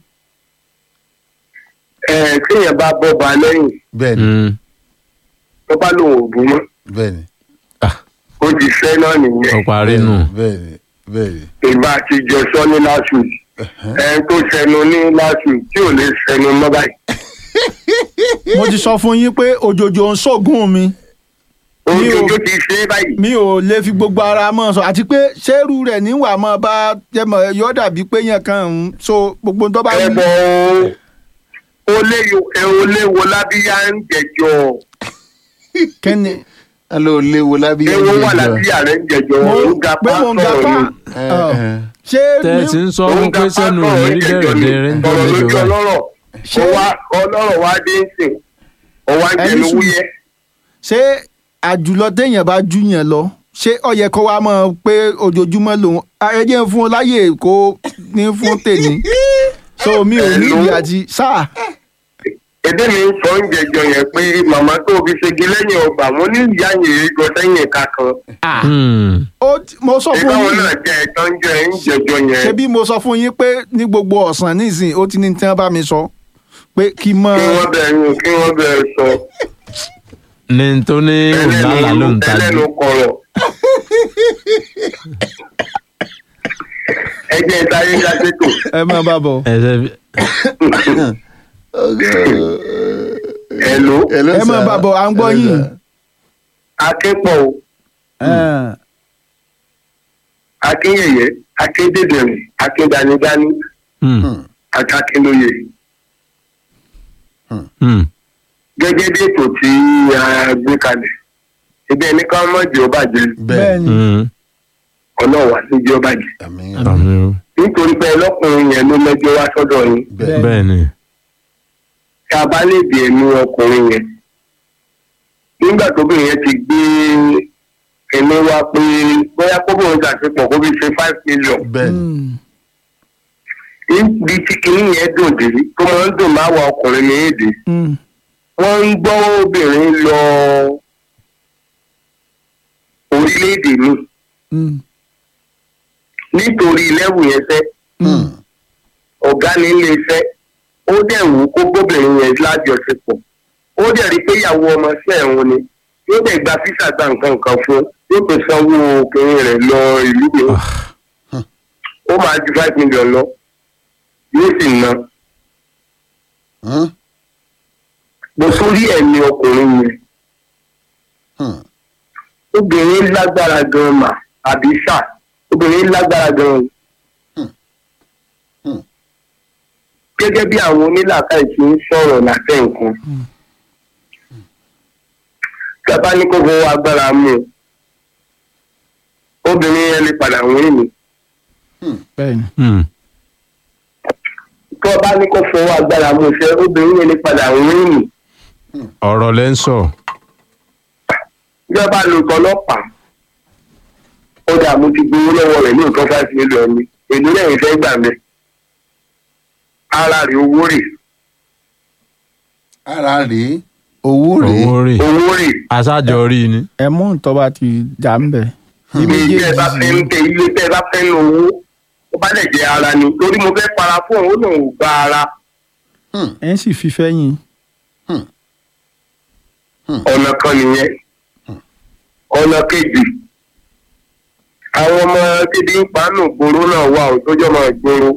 ẹ̀ kéèyàn bá bọ́ ba lẹ́yìn bẹ́ẹ̀ ni Mm. tó bá lòun ò bú mọ́ bẹ́ẹ̀ ni ó ti fẹ́ náà nìyẹn. ó parí nù. bẹ́ẹ̀ ni bẹ́ẹ̀ ni ìgbà àtijọ́ sọ ní last week ẹ̀ tó sẹnu ní last week tí ò lè sẹnu mọ́ báyìí. mo ti sọ fún yín pé òjòjò ń ṣògùn mi Mi ò- ojoojó ti ṣe é báyìí. mi ò lè fi gbogbo ara mọ́ sọ àti pé ṣéèrú rẹ̀ níwà mọ́ bá jẹ́mọ̀ yọ dàbí pé yẹn kan ń so gbogbo tó bá ẹ wí. bọ̀ ó lé ẹ ó lé wo lábíyá ń jẹjọ kẹ́ni alo léwo lábí ewo wà lábíyá rẹ ń jẹjọ mo ó ga pé mo ń ga pásítọ̀ pa ni. ọ, ṣé tẹ́ẹ̀tì ní- ń sọ Ó fún ń ga pé sẹ́nu pásítọ̀ mi ń rí jẹjọ bẹ̀rẹ̀ ni. dé rẹ́ńjọ́ ọ̀rọ̀ mẹ́jọ lójú báyìí. ọlọ́rọ̀ Ṣé- ó wá ọlọ́rọ̀ wá dé ń sìn ọwá ń Ẹni jẹnu sùn. wúyẹ́ ṣé àjùlọ téèyàn bá jù yẹn lọ ṣé ó yẹ kó wá mọ̀ pé ojoojúmọ́ lòun ẹ jẹ́ ń fún un láyè kó ní fún tèmi so mi ò ní Hello? ìdí àti sáà èdè mi ń sọ ń jẹjọ yẹn pé màmá tó fi ṣègi lẹ́yìn ọgbà mo ní ìyá yẹn gọ sẹ́yìn ẹ̀ka kan Hmm. ó ti- mo sọ fún ìbáwọn yín náà jẹ ẹ̀tọ́ ń jẹ ń jẹjọ yẹn ṣebí mo sọ fún yín pé ní gbogbo ọ̀sán nísìnyí ó ti ní tí wọ́n bá mi sọ pé kí n mọ kí wọ́n bẹ̀rẹ̀ kí wọ́n bẹ̀rẹ̀ sọ ní tó ní òǹlàlà ló ń tajú. ẹlẹ́nu kọ̀rọ̀. ẹ jẹ́ ìtayé gàdétò ẹ máa bá bọ̀ ẹsẹ̀ bí- ẹ̀lò Hello, ẹ máa sir. bá bọ̀ à ń gbọ́ Hello, yín sir. akẹ́pọ̀ o Ẹ̀, akínyẹ̀yẹ akédèdèrè akédanidání Hmm. àti akínlóye Hmm. gẹ́gẹ́ bí ètò tí a gbé kalẹ̀ ebi ẹni ká mọ̀ jẹ́ ọbàjẹ́ bẹ́ẹ̀ bẹ́ẹ̀ ni Hmm. ọlọ́wà sí jẹ́ ọbàjẹ́ àmín àmì o. nítorí pé ọlọ́kùnrin yẹn ló mẹ́jọ wá sọ́dọ̀ yín bẹ́ẹ̀ bẹ́ẹ̀ ni. tí a bá lè bí ẹnu ọkùnrin yẹn nígbà tóbìnrin yẹn ti gbé ẹni wá pé bóyá kóbìnrin ṣàṣepọ̀ kó fi ṣe five million bẹ́ẹ̀ ni Mm, níbi tí kinní yẹn dùn dé tó máa ń dùn máa wà ọkùnrin ní èdè mm, wọ́n ń gbọ́ obìnrin lọ orílẹ̀-èdè mi mm, nítorí lẹ́wù yẹn fẹ́ mm. ọ̀gá ní ilé iṣẹ́ ó dẹ̀ wù kó gbóbìnrin yẹn lájọṣepọ̀ ó dẹ̀ rí pé ìyàwó ọmọ sí ẹ̀hún ni yóò dẹ̀ gba físà gba nǹkan kan fún yóò tó sanwó obìnrin rẹ̀ lọ ìlú mi ó máa ju five million lọ yóò sì ná Hmm? bó sórí ẹ̀mí ọkùnrin yẹn Hmm. obìnrin lágbára gan mà àbí sà obìnrin lágbára gan Hmm. gẹ́gẹ́ bí àwọn onílàkàì ti ń sọ̀rọ̀ látẹ̀ nǹkan gábà ní kó fọwọ́ agbára mú un obìnrin yẹn lè padà wọ́n mi bẹ́ẹ̀ ni Hmm. tó o bá ní kó fọwọ́ agbára mú un ṣe obìnrin yẹn lè padà wọ́n mi ọ̀rọ̀ lẹ́ ń sọ. ìjọba lò tọlọ́pàá ó dà mo ti gbowó lọ́wọ́ rẹ̀ ní nǹkan five million ni èdè lẹ́yìn fẹ́ gbà mí ara rẹ̀ owó rè ara rèé owó rèé owó rè. owó rè aṣáájọ rí ni. ẹ mú ntọ́ bá ti jà ń bẹ̀. bí ilé tẹ́ ẹ bá fẹ́ ń méjèèjì tẹ ilé tẹ́ ẹ bá fẹ́ ń lo owó ó bá dẹ̀ jẹ́ ara ni torí mo fẹ́ para fún òun ó lòun ò gba ara ẹ̀ ń sì fi fẹ́yìn. ọ̀nà kan nìyẹn ọ̀nà kejì àwọn ọmọ títí ń pàánù gbòòrò náà wà ó tó jọmọ ìgboro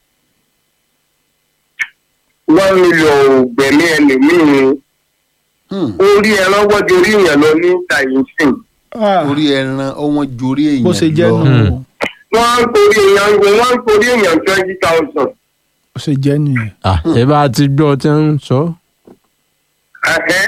one million ò gbẹ̀mí ẹlòmíì Hmm. orí ẹran wọ́jú orí èèyàn lọ ní tàyínsìn orí ẹran ọwọ́n ju orí èèyàn bó ṣe jẹ́ lọ. nù Hmm. o wọ́n ń torí èèyàn wọ́n ń torí èèyàn twenty thousand bó ṣe jẹ́ nìyẹn. Ah, ẹ bá ti gbọ́ tí ń sọ. ẹ̀hẹ́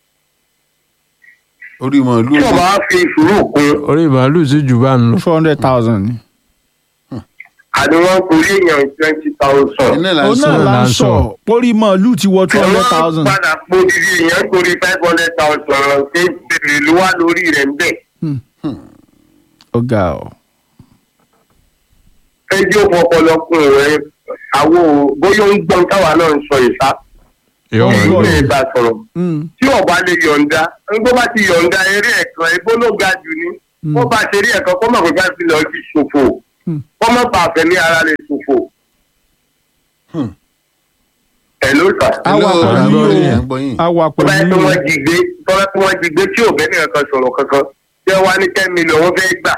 orí màálù tí ọba á fi sùúrù kún orí màálù sì jù bá ń lọ. four hundred thousand ni. àti wọ́n ń torí èèyàn twenty thousand. iná là ń òun sọ náà là ń là ń sọ sọ. pórí màálù ti wọ two hundred thousand. padà pò dídí èèyàn torí five hundred thousand ṣé bèrè ló wá lórí rẹ̀ ń bẹ̀. ó ga ọ. ẹjọ́ ọ̀pọ̀lọpọ̀ rẹ̀ àwọn ò- bóyá ń gbọ́n táwa náà ń sọ ìsá. yóò Ó ń mọ̀ gbọ́. ní. ilé ìgbà sọ̀rọ̀ Mm, tí ọba lè yọ̀ǹda ń tó bá ti yọ̀ǹda eré ẹ̀kan ebó ló ga jù ní Mm. wọ́n bá ṣe rí ẹ̀kọ́ kó mọ̀ pé bá fi lọ sí ṣòfò Mm. kó mọ̀ bá fẹ̀mí ara rẹ̀ ṣòfò. Hmm. ẹ̀ ló sà. a wà Hello, à ń pẹ̀lú gbọ́ yín, yín à o ń gbọ́ yín. a wà tó bá yẹ pẹ̀lú kí yín wọ́n jí gbé tó bá yẹ kí wọ́n jí gbé tí ò bẹ́ẹ̀ nìkan kan sọ̀rọ̀ kankan tí wọ́n wá ní ten million wọ́n fẹ́ gbà.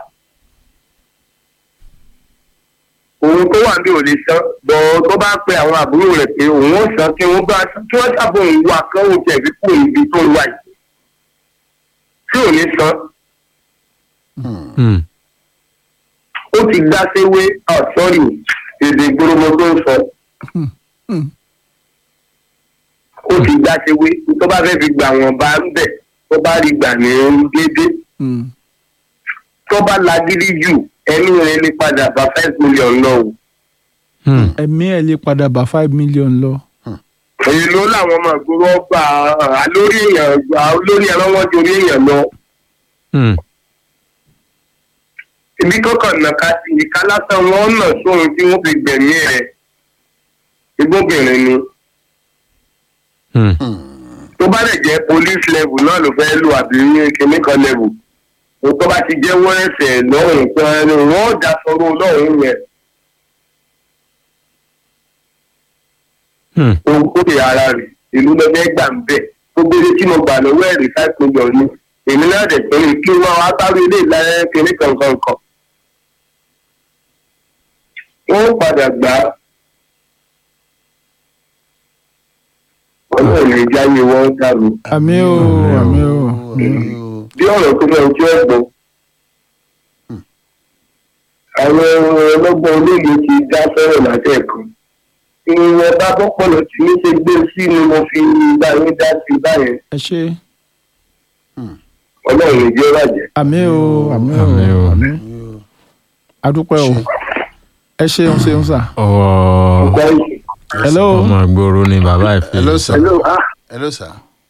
òun tó wà ní ò lè san bọ̀ tó bá pe àwọn àbúrò rẹ̀ pé òun ó san kí wọ́n bá kí wọ́n sábà òun wà kán òun tẹ̀ fi kú ibi tó ń wà yìí tí ò ní san Hmm. ó ti gbá séwé ah sorry èdè gbólógbó tó ń sọ Hmm. ó ti gbá séwé tó bá fẹ́ fi gbà wọ́n bá ń bẹ̀ tó bá rí gbà ní déédéé Mm. tó bá lagídí jù ẹni rẹ̀ lè padà bá five million lọ o. Hmm. ẹ̀mí ẹ̀ lè padà bá five million lọ. èyí ló làwọn ọmọ ìgboro ọgbà lórí èèyàn lórí ẹran wọn ju orí èèyàn lọ. Hmm. ibi kọkàn nàka sí ìka lásán wọn nà sóhun tí wọn fi gbẹ̀mí ẹ̀ igbóbìnrin ni. Hmm. tó bá lè jẹ́ police level náà ló fẹ́ lò àbí kìnní kan level tó bá ti jẹ́ wọ́n ẹ̀sẹ̀ lọ́hùn kan wọ́n ó dá sọ́rọ́ lọ́hùn yẹn. Hmm. ohun kó lè ara rẹ̀ ìlú lọ́jọ́ gbà ń bẹ̀ tó gbére tí mo gbà lọ́wọ́ ẹ̀rí five million ni èmi náà dẹ̀ pé kí wọ́n wá sáré ilé ìlànà kìnní kankan kan. wọ́n padà gbà á. ọlọ́run lè jáwé wọn dàrú. àmì o àmì o àmì o. Àmì o. bí ọ̀rọ̀ tó fẹ́ ojú ẹ̀gbọ́n. àwọn ọlọ́gbọ́n olóògbé ti dá sọ́rọ̀ látẹ̀kọ́. ìwọ̀n bá bọ́pọ̀lọ̀ tí ní ṣe gbé sí ni mo fi bá yín dá sí báyẹn. ẹ ṣe ọlọ́run lè jẹ́ bàjẹ́. àmì o àmì o Àmì o. àmì adúpẹ́ o ẹ ṣeun ṣeun sà. ọ̀rọ̀ ọ̀gá ìṣe. hello ọmọ ìgboro ni bàbá ẹ̀ fi. Hello, sir. hello ah Hello, sir.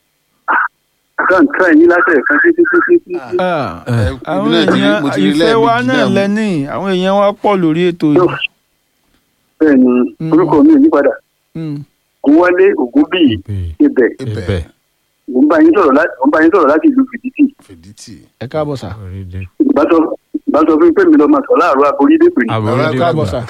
kan try yín látẹ̀ kan títí títí títí. Ah, Ẹ, àwọn ibi náà ti rí- èèyàn mo ti rí ìfẹ́ wa lẹ́ẹ̀mejì náà náà. lẹ́ni àwọn èèyàn wa pọ̀ lórí ètò yìí. bẹ́ẹ̀ ni Mm. orúkọ mi ò yí padà Mm. ògúnwálé ògúnbíyì ibẹ̀ ibẹ̀ mò ń bá yín sọ̀rọ̀ láti mò ń bá yín sọ̀rọ̀ láti ìlú fìdítì Fìdítì. ẹ káàbọ̀ sà. orílẹ̀ ìbá sọ ìbá sọ fún mi pé mi lọ́ọ́ máa sọ láàárọ̀ aborídé pè ní àbúrò Bàbá dé káàbọ̀ sà.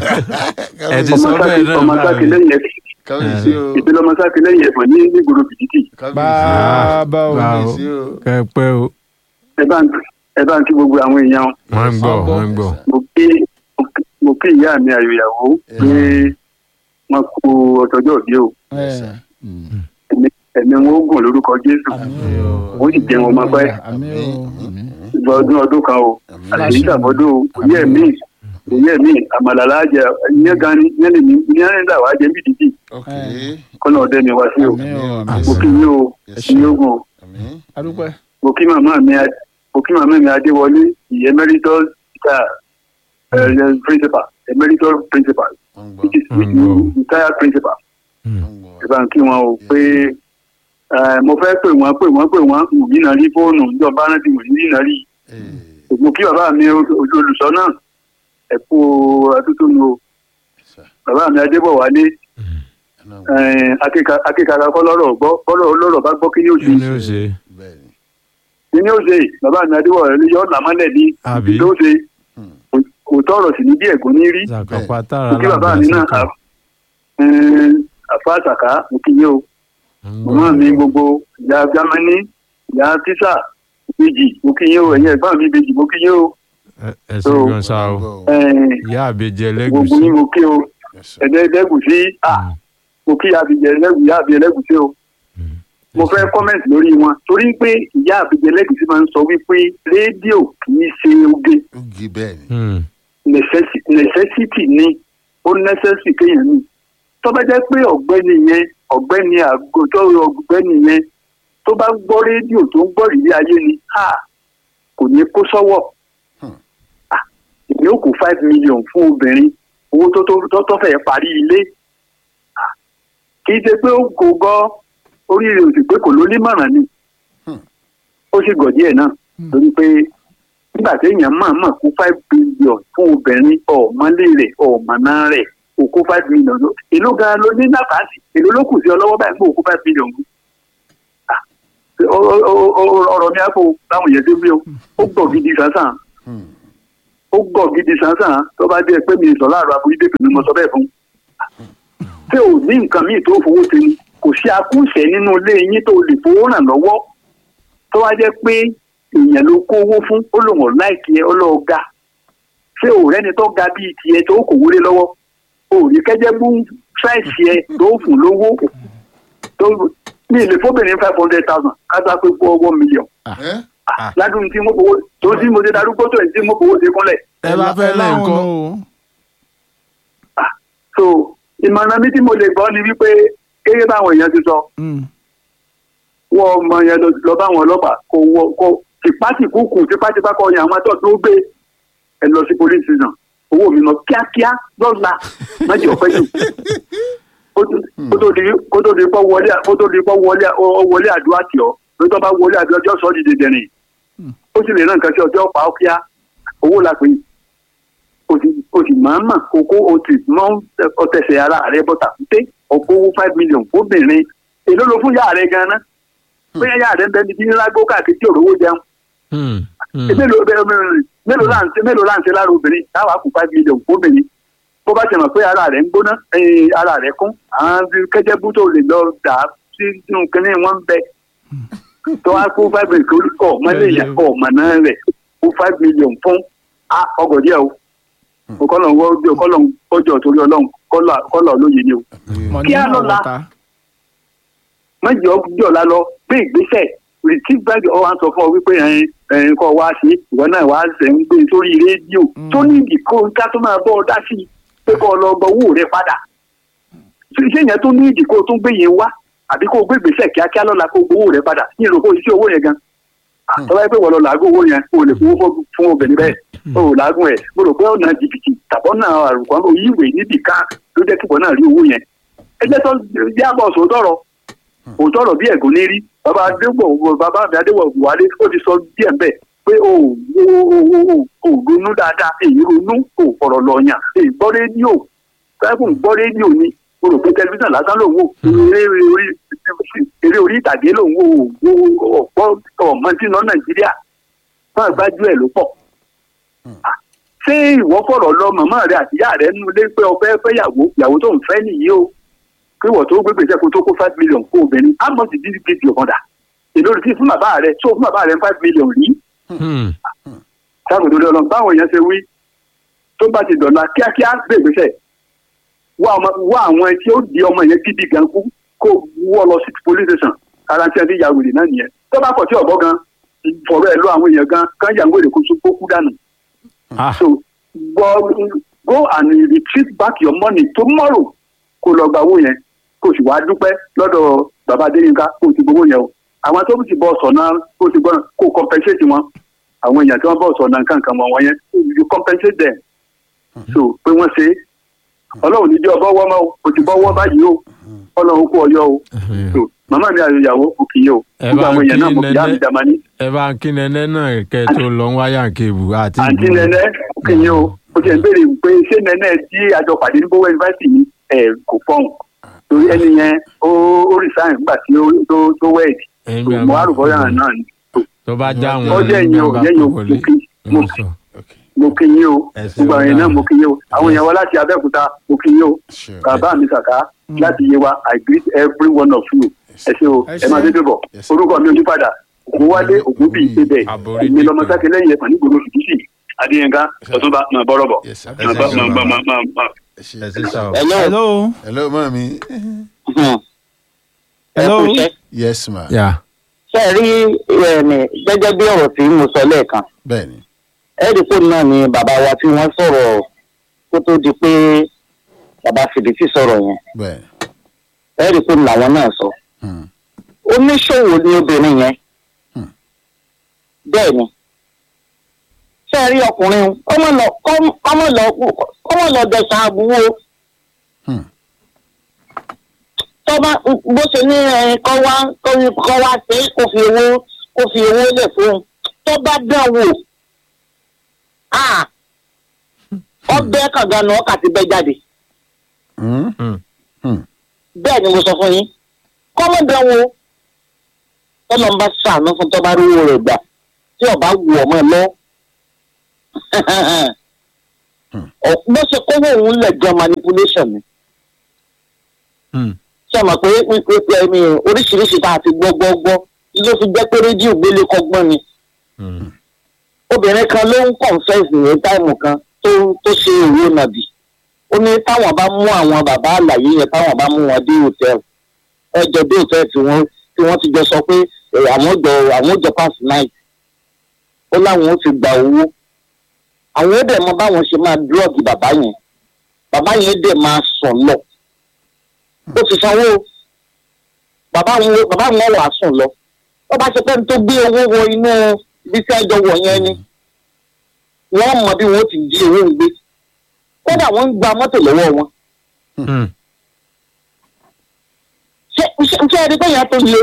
ẹ ti ọmọ sọ bẹ́ẹ̀ sáàkì náà ọmọ báyìí. sáàkì lẹ́yìn ẹ̀fọ́ Kábíyèsí o. ìpínlẹ̀ ọmọ sáàkì lẹ́yìn ẹ̀fọ́ ní nígboro fìdítì bàbá o. Bá- Kábíyèsí o. kẹ́pẹ́ o ẹ bá ń ẹ bá ń kí gbogbo àwọn èèyàn wọ́n ń gbọ́ wọ́n ń gbọ́. mo kí mo kí ìyá mi àyòyàwó pé wọn kú ọtọjọ́ òbí o ẹ Ẹ̀mí- ẹ̀mí wọn ó gùn lórúkọ jésù ó sì jẹun ọmọ pẹ́ àmì o àmì. ìgbà ọdún ọdún kan o Àmín. àti ìṣàmọ́dún òye mi òye mi àmàlàlá jẹ ìyẹn gan ni ìyẹn lè ní ìyẹn lè dà wá jẹ bí dídì Ok. kọ́nà ọdẹ mi wá sí o àmì o Àmín. àmì. mo kí yín o Yes, ní ogun o Àmín. adúpẹ́. mo kí màmá mi Ad- mo kí màmá mi adéwọlé the emeritus star uh, principal emeritus principal Wọ́n ń gbọ́. which is Mm. retired principal Hmm. Wọ́n ń gbọ́. ẹ bá ń kí wọn o pé eh, mo fẹ́ pè wọ́n pè wọ́n pè wọ́n wù mí náà rí fóònù ìjọba rántí wù mí náà rí Eh, mo kí bàbá mi ojú olùsọ náà ẹ kú atútùnú o sir. bàbá mi adébọ̀wálé Ẹ náà ń gbọ́. eh, akéka- akékaka kọ́ lọ́rọ̀ gbọ́ bọ́rọ̀ olórọ̀ bá gbọ́ kí ni ó kí ṣe ni ó ṣe. Bẹ́ẹ̀ ni. kí ni ó ṣe bàbá mi adébọ̀wálé yọ ọ̀nà mọ́lẹ̀ ní Àbí? ló ṣe Hmm. kò- kò tọrọ sí ní bí ẹ̀gún ní rí ṣàkópa tára mo kí bàbá mi náà lábẹ́ àfa àtàkà mo kí yín o màmá mi gbogbo ìyá jámánì ìyá tísà ìbejì mo kí yín o ẹ̀yin ẹ̀gbọ́n mi ìbejì mo kí yín o ẹ ṣe gan sa o Gbọ́ o. eh, ìyá àbẹjẹ gbogbo lẹgùsí. yín mo kí o Yes, sir. ẹ̀dẹ́ ẹlẹ́gùsí ah mo kí àbíjẹ ẹlẹ́gùn ìyá àbí ẹlẹ́gùsí o mo fẹ́ kọ́mẹ̀ntì lórí wọn torí pé ìyá àbíjẹ ẹlẹ́gùsí máa ń sọ wípé rédíò kì í ṣe oge Ó gi bẹ́ẹ̀ ni. necessi- necessity ni ó necessity kéèyàn ní tó bá jẹ́ pé ọ̀gbẹ́ni yẹn ọ̀gbẹ́ni àgọ́tọ́ ọ̀gbẹ́ni yẹn tó bá gbọ́ rédíò tó ń gbọ́ ìrírí ayé ni ha kò ní kó sọ́wọ́ Hmm. Ah, èmi ò kó five million fún obìnrin owó tó tó tó tó fẹ́ parí ilé Ah, kì í ṣe pé ó kò gbọ́ oríire òsì pé kò ló nímọ̀ràn ni Hmm. ó sì gọ̀ díẹ̀ náà torí pé nígbà téèyàn máa mọ̀ kó five billion fún obìnrin ọ̀mọ́lé rẹ̀ ọ̀mọ́ná rẹ̀ òkú five million ló èló gan ló ní nàkàtì èló ló kù sí ọ lọ́wọ́ báyìí pé òkú five million kù. Ah, Ọ- ọ- ọ- ọ- ọ̀rọ̀ mi àpò láwọn yẹn tó gbé o ó gbọ̀ gidi sánsan Hmm. ó gbọ̀ gidi sánsan tó bá dé pé mi sọ láàárọ̀ àbúrí dé pèmí mo sọ bẹ́ẹ̀ fún tí ò ní nǹkan míì tó fowó ṣe ni kò sí akúṣẹ̀ nínú ilé yín tó lè fowó ràn lọ́wọ́ tó wá jẹ́ pé èèyàn ló kó owó fún ó lòun ọ̀ láìkí ẹ ọlọ́ọ̀ ga ṣé òrẹ́ni tó ga bíi tiẹ̀ tó kò wọlé lọ́wọ́ òòrì kẹ́jẹ́ bú ṣáìsì ẹ tó fún lówó tó ní ilé fóbìnrin five hundred thousand kátà pé kó one million ẹ́ ládùn tí mo fowó tó tí mo ṣe darúgbó tó ẹ̀ tí mo fowó ṣe kúnlẹ̀ ẹ bá fẹ́ lẹ́ láwọn nǹkan o. so ìmọ̀ràn mi tí mo lè gbọ́ ni wípé kéré báwọn èèyàn ti sọ Mm. wọ́n ọmọ yẹn lọ lọ bá àwọn ọlọ́pàá kò wọ kò tipátìkúkù tipátipá kọ yan àwọn tó tó gbé ẹ lọ sí police station owó mi lọ kíákíá lọ́la májì ọ̀pẹ́ jù kó tó- kó tó di kó tó di pọ́ wọlé kó tó di pọ́ wọlé ọ wọlé àdúrà tì ọ́ ló tó bá wọlé àdúrà ọjọ́ sọ́ọ́ di dèdèrìn ó sì lè rán nǹkan sí ọjọ́ pa ó kíá owó la pè é o sì o sì máa mà kókó o sì mọ ọtẹsẹ ara rẹ bọta pé ọkọ owó five million fóbìnrin èló ló fún yàrá rẹ ganan bóyá yàrá rẹ ń bẹ ní bí ńlá gbó káàkiri tí òrówó jẹun Hmm, hmm. mélòó bẹ mélòó là ń ṣe mélòó là ń ṣe lára obìnrin táwa kù five million fóbìnrin bó bá ṣe mọ̀ pé ara rẹ̀ ń gbóná eh, ara rẹ̀ kún àwọn kẹ́jẹ́bú tó lè lọ dà á sínú kínní wọn ń bẹ tó wá kó five million kọ́ ọ̀mọ lẹ́yìn kọ́ ọ̀mọ náà rẹ̀ kó five million fún ọgọ̀ díẹ̀ o kọ́lọ̀ ń wọ́ kọ́lọ̀ ń kọjọ́ torí ọlọ́run kọ́lọ̀ olóye ni o Money Kí á in lọ́la. water. mọ̀jọ́ jọ̀la lọ gbé ìgbésẹ̀ receive bank ọ̀hún á sọ fún ọ wípé ẹ̀yin ẹ̀yin kọ́ wá sí ìwọ náà wá ṣẹ̀ ń gbé sórí rédíò tó ní ìdí kó ká tó máa bọ́ ọ dá sí i pé kó o lọ gbọ́ owó rẹ padà ṣé ṣé yẹn tó ní ìdí kó o tún gbé yẹn wá àbí kó o gbé ìgbésẹ̀ kíákíá lọ́la kó o gbowó rẹ padà ní ìrò kó o ṣiṣẹ́ owó yẹn gan tọ́lá yẹ pé wọ́n lọ làágùn owó yẹn o lè fowó fọ́- fún obìnrin bẹ́ẹ̀ o ò làágùn ẹ̀ mo rò pé ọ̀nà jìbìtì tàbọ̀ náà àrùkọ́ òyìnbó níbì kan ló jẹ́ kíkọ́ náà rí owó yẹn ẹgbẹ́ tó yàgbọ́ sòótọ́rọ̀ òótọ́rọ̀ bí ẹ̀gún ní rí bàbá adéwọ̀ bàbá mi adéwọ̀ buhari ó ti sọ díẹ̀ bẹ́ẹ̀ pé o ò o ò o ò ronú dáadáa èyí ronú kò fọ̀rọ̀ lọ́ọ̀yàn èyí gbọ́ rédíò káyọ̀kùn gbọ́ rédíò ni o rò pé tẹlifíṣàn lásán lòun wò eré orí eré orí ìtàgé lòun wò ó ọ̀pọ̀ ọ̀mọ tí ń lọ nàìjíríà máa gbájú ẹ̀ ló pọ̀ ṣé ìwọ fọ̀rọ̀ lọ màmá rẹ àti ìyá rẹ nínú ilé pé ọfẹ́ fẹ́yàwó ìyàwó tó ń fẹ́ nìyí o pé wọ́n tó gbégbèsè kó tó kó five million kó obìnrin how much did you give your mother èló rí fún bàbá rẹ tó fún bàbá rẹ five million rí Hmm. sáàbù tó lé ọlọ́run báwọn èèyàn ṣe wí tó bá ti dọ̀la kíákíá gbégbèsè wá ọmọ- wá àwọn tí ó di ọmọ yẹn gidi gan kú kó wọ́ lọ sí police station ara tí a ti ya wèrè náà nìyẹn tó bá pọ̀ tí ọ̀gbọ́ gan fọ̀rọ̀ ẹ̀ lọ àwọn èèyàn gan kán yà ń wèrè kó kó kú dànù Ah. so go go and retrieve back your money tomorrow kó lọ gba owó yẹn kó sì wá dúpẹ́ lọ́dọ̀ bàbá adéyínká kó ti gbowó yẹn o àwọn tó ti bọ̀ sọ̀nà kó ti gbọ́ kó compensate wọn àwọn èèyàn tí wọ́n bọ̀ sọ̀nà nǹkan kan mọ̀ wọ́n yẹn you compensate them so pé wọ́n ṣe é ọlọ́run níjọ́ ọbọ̀ wọ́ mọ́ o kò ti bọ́ wọ́ báyìí o ọlọ́run kú ọyọ́ o so màmá mi àyò ìyàwó kò kì í o Ẹ gbogbo bá àwọn èèyàn náà kí mo fi yá mi Nẹ́nẹ́. dàmání ẹ bá ń kí nẹ́nẹ́ náà kẹ́ ẹ tó lọ ń wáyà kébù àti àǹtí ìgboro. nẹ́nẹ́ kì í o o ti ẹ̀ ń béèrè pé ṣé nẹ́nẹ́ tí àjọ pàdé ní bówẹ́ yunifásitì ni ẹ̀ kò fọ́hùn torí ẹni yẹn ó ó resign nígbà tí ó tó tó wẹ̀ẹ̀dì Ẹ̀yin so bí a mo bá á rò bọ́yà náà ni tó bá já wọn ó jẹ́ ìyẹn o bá jẹ́ ìyẹn o kó mo wọlé. kí mo Wọ́n sọ. mo kí yín o Ẹ ṣeun gbogbo àwọn èèyàn náà mo kí yín o àwọn èèyàn wa láti abẹ́òkúta mo kí yín o Sure. bàbá mi kàkà láti yé wa i greet every one of you ẹ ṣe o Ẹ ẹ máa ṣé. dédé bọ̀ Yes. orúkọ mi ò yí padà ògúnwálé ògúnbí ìṣẹbẹ Àbórí èmi lọmọ dìkan. sáké lẹ́yìn ẹfọn nígboro fìdíṣì adéyẹnká ọtúnba máa bọrọ bọ Yes, sir. máa bá máa bá máa máa máa. ẹ ṣe ẹ sì sá o. Hello. hello hello mami hello Ẹ kú iṣẹ́. yes ma yà ṣe rí ẹ̀mí gẹ́gẹ́ bí ọ̀rọ̀ tí mo sọ lẹ́ẹ̀kan bẹ́ẹ̀ni ẹ́ẹ́dìpọ̀ náà ni bàbá wa tí wọ́n sọ̀rọ̀ kó tó di pé bàbá fìdítì sọ̀rọ̀ yẹn bẹ́ẹ̀ni ẹ́ẹ́dìpọ̀ làwọn náà sọ Hmm. oníṣòwò ni obìnrin yẹn Hmm. bẹ́ẹ̀ ni ṣe rí ọkùnrin ọmọ lọ ọmọ lọ ọmọ lọ dẹ̀sán àbúrò Hmm. tọ́ba bó ṣe ní ẹyin kọ́ wá kọ́ wá sí kó fi owó kó fi owó lẹ̀ fún un tọ́ba dán wò ah, ọbẹ̀ kàngánù ọkà ti bẹ́ jáde Hmm. Hmm. Hmm. bẹ́ẹ̀ ni mo sọ fún yín kọ́mọ dán wò tọ́lọ́ ń bá sàánú fún tọ́ bá rówó rẹ̀ gbà tí ọba wù ọmọ lọ. Ọ- bó ṣe kówó òun lẹ̀ gan manipulation ni. Hmm. ṣé ẹ mọ̀ pé pípẹ́ ẹni oríṣiríṣi tá a ti gbọ́ gbọ́ gbọ́ ló fi jẹ́ pé rédíò gbélé kọ́gbọ́n ni. Hmm. obìnrin kan ló ń confess ní táìmù kan tó tó ṣe òwò nàbì ó ní táwọn bá mú àwọn bàbá àlàyé yẹn táwọn bá mú wọn dé hòtẹ́ẹ̀lì ẹjọ́ dé hòtẹ́ẹ̀lì tí wọ́n tí wọ́n ti jọ sọ pé eh, àwọn jọ àwọn jọ pass night ó láwọn ó ti gba owó àwọn ó dẹ̀ mọ báwọn ṣe máa drug bàbá yẹn bàbá yẹn dẹ̀ máa sùn lọ ó ti sanwó bàbá wọn bàbá wọn wà sùn lọ wọ́n bá ṣe pé ní tó gbé owó wọ inú ibi tí ẹjọ́ wọ̀ yẹn ni wọ́n mọ bí wọ́n ti jí owó ń gbé kódà wọ́n ń gba mọ́tò lọ́wọ́ wọn Hmm. ṣé ṣé ṣé ẹni tó yẹn tó le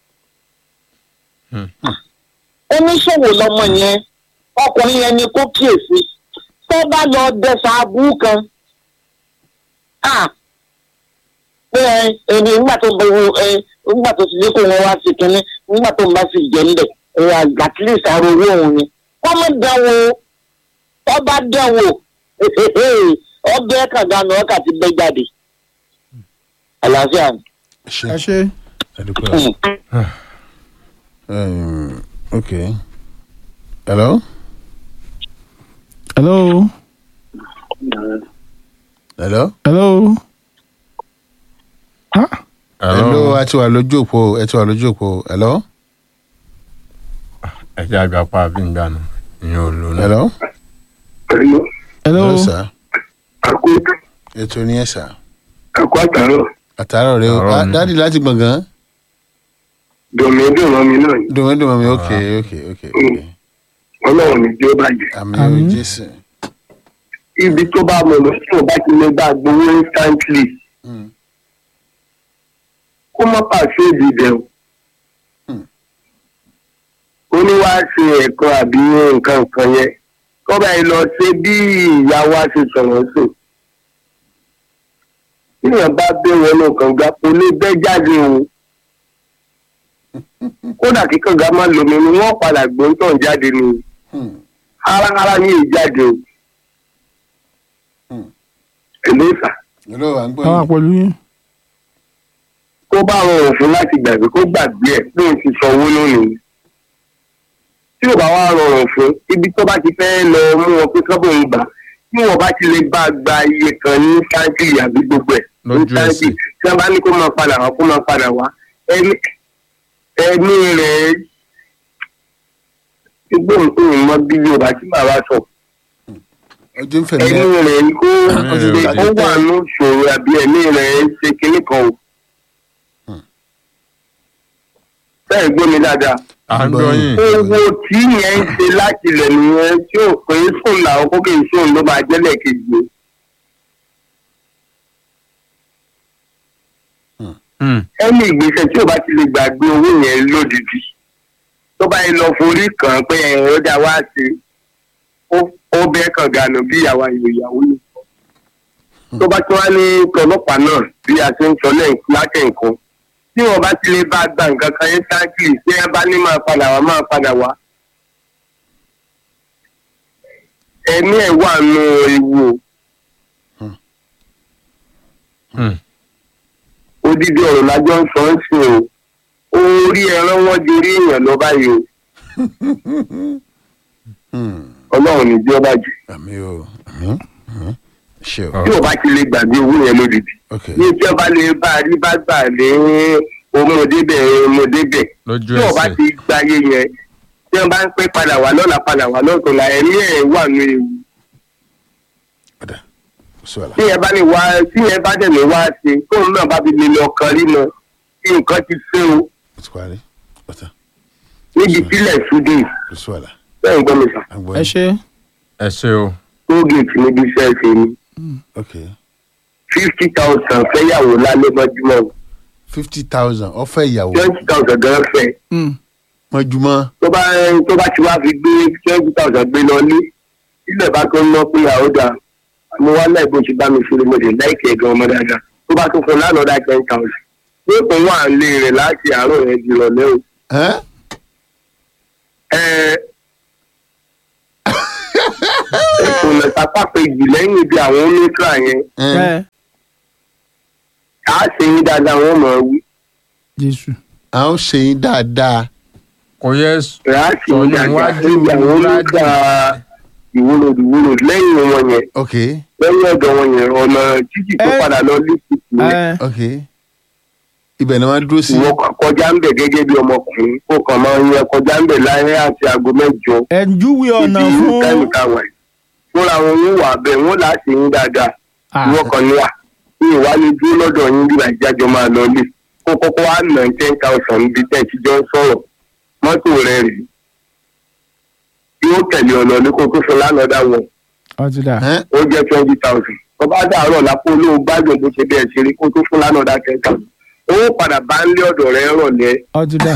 Hmm. oníṣòwò lọmọ yẹn ọkùnrin yẹn ni kó kíyèsí tó bá lọ dẹsà abú kan ah pé ẹ ẹni nígbà tó bọ ẹ nígbà tó ti dé kó wọn wá sí kínní nígbà tó ń bá sì jẹ ńlẹ ẹ at least àrò owó òun ni wọn mọ dánwò tó bá dánwò ọbẹ kàngánù ọkà ti bẹ jáde àlàáfíà ni. ṣe ẹ ṣe ẹdùpẹ́ um, ok hello hello hello hello ah hello a ti wà lójú òpó ẹ ti wà lójú òpó hello ẹ jẹ́ àgbà pa àbí ń gbànú ìyẹn ò lò náà. hello Hello, hello hello sir àkó ètò ní ẹ sà àkó àtàrọ̀ àtàrọ̀ rẹ o Àárọ̀ Ah, ni. dáàdi láti gbọ̀ngàn dùnmídùnmọ́ mi náà ni. dùnmọ́ dùnmọ́ mi ok ok ok ok ọlọ́run ní tí ó bàjẹ́. àmì Àmín. o jésù ibi tó bá mọ̀ lọ sí ọba ti lè bá gbowó instantly Mm. kó má pàṣẹ ìdìbẹ̀ o. Hmm. ó ní wàá ṣe ẹ̀kọ́ àbí nǹkan kan yẹn kọ́ba yìí lọ ṣe bí ìyá wa ṣe sọ̀rọ̀ sí. níyàn bá bẹ́ wọnú kànga kò lè bẹ́ jáde o. kódà kí kànga má lomi ni wọ́n padà gbóńtàn jáde ni Hmm. háráhárá ní ìjáde o. Hmm. èlé ìfà. hello à ń gbọ́ àwọn yín pẹ̀lú yín tó bá rọrùn fún láti gbàgbé kó gbàgbé ẹ pé n ti sanwó lónìí tí ò bá wá rọrùn fún ibi tó bá ti fẹ́ lọ mú wọn pé kọ́bọ̀ ń gbà tí wọn bá ti lè bá gba iye kan ní sáńtì àbí gbogbo ẹ̀ ní Lójú sáńtì ẹsẹ̀. tí wọn bá ní kó máa padà wá kó máa padà wá ẹni ẹni rẹ̀ igbó nǹkan ìmọ̀ bí yorùbá tí bàbá sọ ojú ń fẹ̀mí ẹni ẹ rẹ̀ kó Ẹ̀mí rẹ̀ ò ó wà ní ìṣòro àbí ẹni rẹ̀ ṣe kinní kan o. Hmm. bẹ́ẹ̀ gbọ́ mi dáadáa à ń gbọ́ yín. owó tí yẹn ń ṣe láti ilẹ̀ nìyẹn tí ò pé sùn làwọn kókè sùn ló máa jẹ́lẹ̀ kejì. Hmm. ẹni ìgbésẹ̀ tí ò bá ti lè gbàgbé owó yẹn lódìdí tó bá yẹ lọ forí kàn án pé ẹ̀rọ dá wá sí ó- ó bẹ́ẹ̀ kàn gànà bí ìyàwó ìyàwó yìí. tó bá tí wọ́n ní tọlọ́pàá náà bí a ṣe ń sọ lẹ́yìn lákẹ́ nǹkan tí wọ́n bá ti lè bá gba nǹkan kan yẹn sáńkì tí ẹ bá ní máa padà wá máa padà wá. ẹ̀mí ẹ̀ wà nù ewu o. Hmm. odidi ọ̀rọ̀ lájọ́ ń sọ ń sìn o orí ẹran wọn di orí èèyàn lọ báyìí o Hmm. ọlọ́run ní bí ó bàjẹ́ àmì o àmì àmì ṣe o Ọ. tí ò bá ti lè gbàgbé owó yẹn lódìdí ok ní tí ọba lè bá a rí bá gbà lé ọmọdébẹ̀ ọmọdébẹ̀ lójú tí ọba ẹsẹ̀. ti gbáyé yẹn tí wọn bá ń pẹ́ padà wá lọ́la padà wá lọ́tọ̀ọ̀la ẹ̀mí ẹ̀ wà ní ewu ọ̀dà sọ àlà tí ẹ bá ní wá tí ẹ bá dẹ̀ ní wá ṣe tóun náà bá fi lè lọ kan rí mọ tí nǹkan ti ṣe o ó ti parí ọ̀tá níbi tílẹ̀ ṣúdì kò sọ àlà bẹ́ẹ̀ ń gbọ́ mi sà à ń gbọ́ ẹ yín ṣe ẹ ṣe o. tóògèètì níbi iṣẹ́ ṣe ni ok fifty thousand fẹ́yàwó lálẹ́ mọ́júmọ́ fifty thousand ọ̀fẹ́ ìyàwó twenty thousand gan fẹ́ Hmm. mọ́júmọ́ tó bá tó bá ti wá fi gbé twenty thousand gbé lọ lé ilẹ̀ bá tó ń lọ pé àódà mo wá láì bó ṣe bá mi ṣeré mo lè láìkẹ́ gan ọmọ dáadáa tó bá tó fún lánàá ten thousand pé òun wà ń lé rẹ̀ láti àárọ̀ yẹn di ìrọ̀lẹ́ o Ẹ́n? ẹ ìkùnà sápá kejì lẹ́yìn ibi àwọn oníkà yẹn Ẹ́n? ẹ á ṣe yín dáadáa wọ́n mọ̀ ọ́ wí. jésù à ń ṣe yín dáadáa kò yẹ rà á ṣe Sọ̀nù yín dáadáa wájú níbi àwọn wájú. oníkà ìwúlò ìwúlò lẹ́yìn wọn yẹn ok lẹ́yìn ọ̀dọ̀ wọn yẹn ọ̀nà títì tó Ẹ. padà lọ lẹ́sìkì yẹn ẹ ok ibẹ̀ ni wọ́n dúró sí ìwọ kọjá ń bẹ̀ gẹ́gẹ́ bí ọmọkùnrin kó kàn máa ń yẹ kọjá ń bẹ̀ láyé àti aago mẹ́jọ ẹ júwe ọ̀nà ibi fún kẹ́míkà wà yìí fúnra wọn ń wà bẹ́ẹ̀ wọ́n là á ṣe yín dáadáa Ah, ìwọ kan ní wà ní ìwálé dúró lọ́dọ̀ yín bí àjájọ máa lọ lé kó kọ́kọ́ wá nà ten thousand níbi tẹ́ ẹ ti jọ ń sọ̀rọ̀ mọ́tò rẹ̀ rèé yóò tẹ̀lé ọ̀nà ní kó tó fún lánàá wọn ọtí dà Ẹ́n? ó jẹ́ twenty thousand tó bá dàárọ̀ lápò olówó gbádùn bó ṣe bẹ́ẹ̀ ṣe rí kó tó fún lánàá ten thousand owó padà bá ń lé ọ̀dọ̀ rẹ̀ rọ̀lẹ́ ọtí dà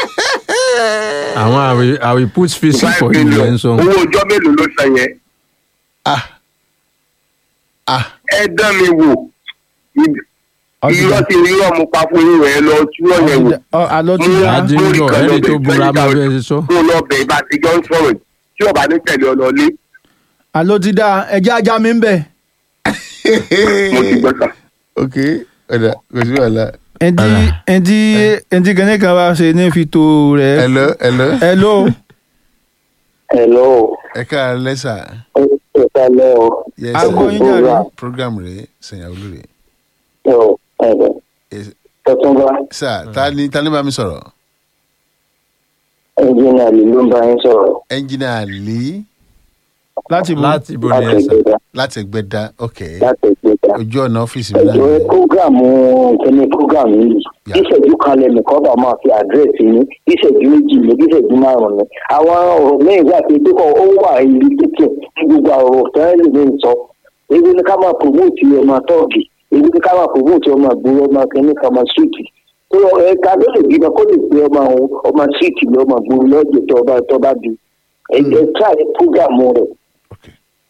àwọn àwì àwì put fisi five for you million ẹ̀ ń sọ. owó ọjọ́ mélòó ló san yẹn ah ah ẹ dán mi wò ọtí dà irọ́ tí irọ́ mo pa fún yín rẹ̀ lọ tí wọ́n yẹn wò àlọ́ ti dà adínlọ ẹni tó búra máa fẹ́ ṣe sọ. kó lọ bẹ̀ bá ti jọ ń sọ̀rọ̀ tí ọba ní tẹ̀lé ọ lọ lé àlọ́ ti dà ẹjẹ́ ajá mi ń bẹ̀ mo ti gbọ́ sà. ok ọ̀dà kò sí wàhálà ẹ̀ndí ẹ̀ndí ẹ̀ndí kẹ́ni kan wá ṣe ní fi tó rẹ̀ hello hello hello hello ẹ ká lẹ́sà ẹ kalẹ́ o yes Aago sir. yín jàre. program rẹ̀ sẹ̀yàwó lóore ẹ o ẹ̀rẹ̀ Yes. tọ́túnba sir ta ni ta ni bá mi sọ̀rọ̀ ẹnjìnà lè ló ń bá yín sọ̀rọ̀ ẹnjìnà lì láti bọ̀ láti ibo ni láti ẹ sà. ìgbéga láti ẹgbẹ́dá ok láti ìgbéga. ojú ọ̀nà ọ́fíìsì mi ẹjọ náà prógrámù kíní prógrámù yìí Yeah. ìṣẹ́jú kan lẹ́nìkan bá máa fi àdírẹ́sì yín ìṣẹ́jú méjì ní ìṣẹ́jú márùn-ún ni àwọn ọ̀rọ̀ mẹ́rin wà pé pé ó wà ìlú títì ní gbogbo ọ̀rọ̀ tẹ́lẹ̀ lè ń sọ ebi ní ká máa promote ọmọ tọ́ọ̀gì ebi ní ká máa promote ọmọ ìgboro ọmọ kíní kan ọmọ síìtì tó ẹ̀ka ló lè bímọ kó lè gbé ọmọ òun ọmọ síìtì lọ ọmọ ìgboro lọ́jọ́ tó bá tó bá bí ẹ̀jẹ̀ tíráì prógrámù rẹ̀ ok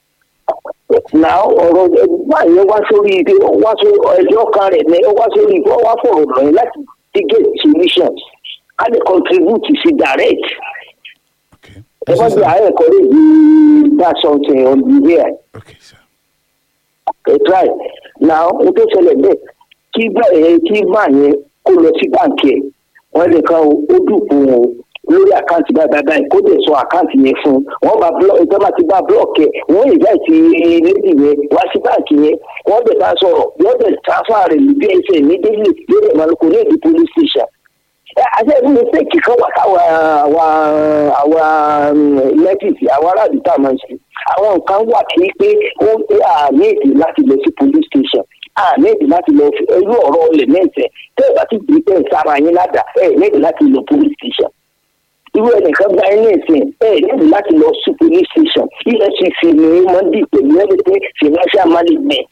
na ọ̀rọ̀ ẹgbẹ́ yẹn wá sórí ibi wá sórí ẹjọ́ kan rẹ̀ ní wá sórí ibi wá fọ̀rọ̀ lọ yẹn láti ti get solution a lè contribute sí direct ok ẹ bá bí àárẹ̀ kọ́ lè di that something on the way ok sir ẹ try now n tó ṣẹlẹ̀ bẹ́ẹ̀ kí bẹ́ẹ̀ kí máa yẹn kó lọ sí báǹkì ẹ̀ wọ́n lè kan ó dùnkù wọn o lórí àkáǹtì báyìí báyìí kó dẹ̀ sọ àkáǹtì yẹn fún un wọ́n bá blọ ìjọba ti bá blọọkì ẹ̀ wọ́n yìí báyìí ti lédi yẹn wá sí báǹkì yẹn wọ́n dẹ̀ bá sọ̀rọ̀ yóò dẹ̀ transfer rẹ̀ ní bsn ní délé yóò dẹ̀ máa kó ní èdè police station. ẹ àti ẹni mistake kan wà káwa àwa àwa lẹ́tìsì àwọn aráàlú tá a máa ń ṣe àwọn nǹkan wà kí pé ó ń pé àmì èdè láti lọ sí police station àmì èdè láti lọ fi irú ọ̀rọ̀ ọ̀lẹ̀ mẹ́sẹ̀ tẹ́ ẹ bá ti gbé tẹ́ ẹ sára yín ládàá ẹ ní èdè láti lọ police station irú ẹnìkan gba ilé ìsìn ẹ níbi láti lọ sí police station efcc ni wọ́n dì pẹ̀lú everything financial management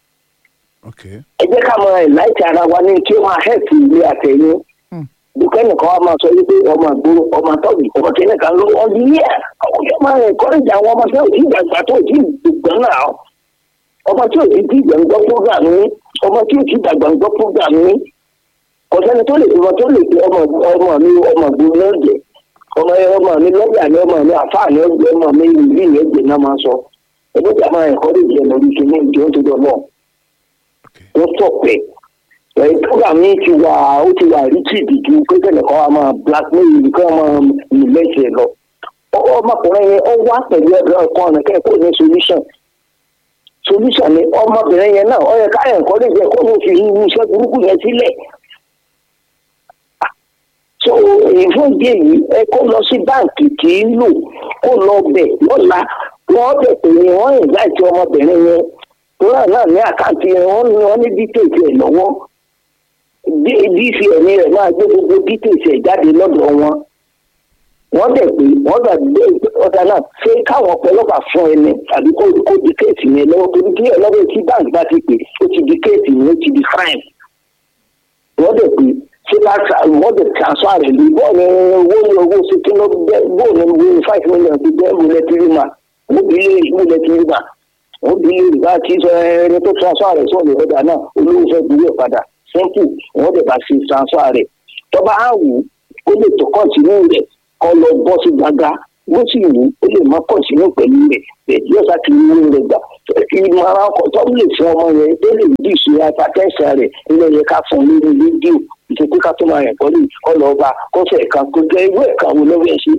ok ẹ jẹ́ ká mọ ìláìtì ara wa ní kí ó máa hẹ́ẹ̀tì ilé àtẹ̀yìn dùkẹ́ nìkan wa máa sọ wípé ọmọ àgbòrò ọmọ àtọ́jú ọmọ kẹ́lẹ́ kan ló wọ́n di yẹ́ àwọn yóò máa encourage àwọn ọmọ tí ò tí ìgbàgbà tó tí ìgbà náà ọmọ tí ò tí ìgbà ń gbọ́ program ní ọmọ tí ò tí ìgbàgbà ń gbọ́ program ní kò sẹ́ni tó lè ọmọ tó lè pe ọmọ ọmọ mi ọmọ àgbòrò náà jẹ ọmọ ọmọ mi lọ́ọ̀yà ni ọmọ mi àfáà ni ọmọ mi ìlú ìyẹn jẹ náà máa sọ ẹgbẹ́ tí a máa encourage ẹ̀ lórí kí ní ìjọ tó dọ̀ náà wọ́n tọ̀pẹ̀ ẹ̀ program yìí ti wà ó ti wà rí tìbí ju pé kẹ́nìkan wa máa blackmail nìkan máa nílẹ̀ṣẹ̀ lọ. ọmọkùnrin yẹn ó wá pẹ̀lú ẹ̀rọ ọkọ ọ̀nà kẹ́kọ̀ọ́ ní solution solution ni ọmọbìnrin yẹn náà ó yẹ ká ẹ̀kọ́ lè jẹ́ kó ló fi irú iṣẹ́ burúkú yẹn sílẹ̀. so ìfún ìdí èyí ẹ kó lọ sí báǹkì kì í lò kó lọ bẹ̀ lọ́la wọ́n bẹ̀ pé wọ́n ìgbà tí ọmọbìnrin yẹn tóra náà ní àkáǹtì wọn ní wọn ní dítèsì ẹ lọ́wọ́ dc ẹ̀mí rẹ̀ máa gbé gbogbo dítèsì ẹ̀ jáde lọ́dọ̀ wọn wọ́n dẹ̀ pé wọ́n gbà gbé ọ̀dà náà ṣé káwọn ọ̀pọ̀lọpàá fún ẹni àbí kó kó di kéèsì yẹn lọ́wọ́ torí kí ẹlọ́wọ́ tí báńkì bá ti pè ó ti di kéèsì yẹn ó ti di crime wọ́n dẹ̀ pé ṣé bá wọ́n dẹ̀ transfer rẹ̀ lé bọ́ọ̀ ni owó ní owó ṣe kí ló bẹ́ bọ́ọ̀ ni owó five million ti bẹ́ẹ̀ múlẹ̀ tìrìmà ó bí lè múlẹ̀ tìrìmà ó bí yorùbá tí sọ ẹni tó transfer rẹ̀ sọ̀rọ̀ ọ̀dà náà olówó fẹ́ gbúrò padà simple wọ́n dẹ̀ bá ṣe transfer rẹ̀ tọ́ba á wù ó lè tó kọ́ọ̀tínú rẹ̀ kọ́ lọ bọ́ sí gbàgà bó sì wù ó lè má kọ́ọ̀tínú pẹ̀lú rẹ̀ bẹ́ẹ̀ yóò sá ti mú rẹ̀ gbà ìmọ̀ràn ọkọ̀ tó lè fún ọmọ yẹn tó lè dì sí apatẹ́sà rẹ̀ ilé yẹn ká fún un lórí rédíò ìṣètò ká tó máa yẹn kọ́ lè kọ́ lọ bá kọ́sẹ̀ kan kó jẹ́ irú ẹ̀ka wo lọ́wọ́ ẹ̀ sí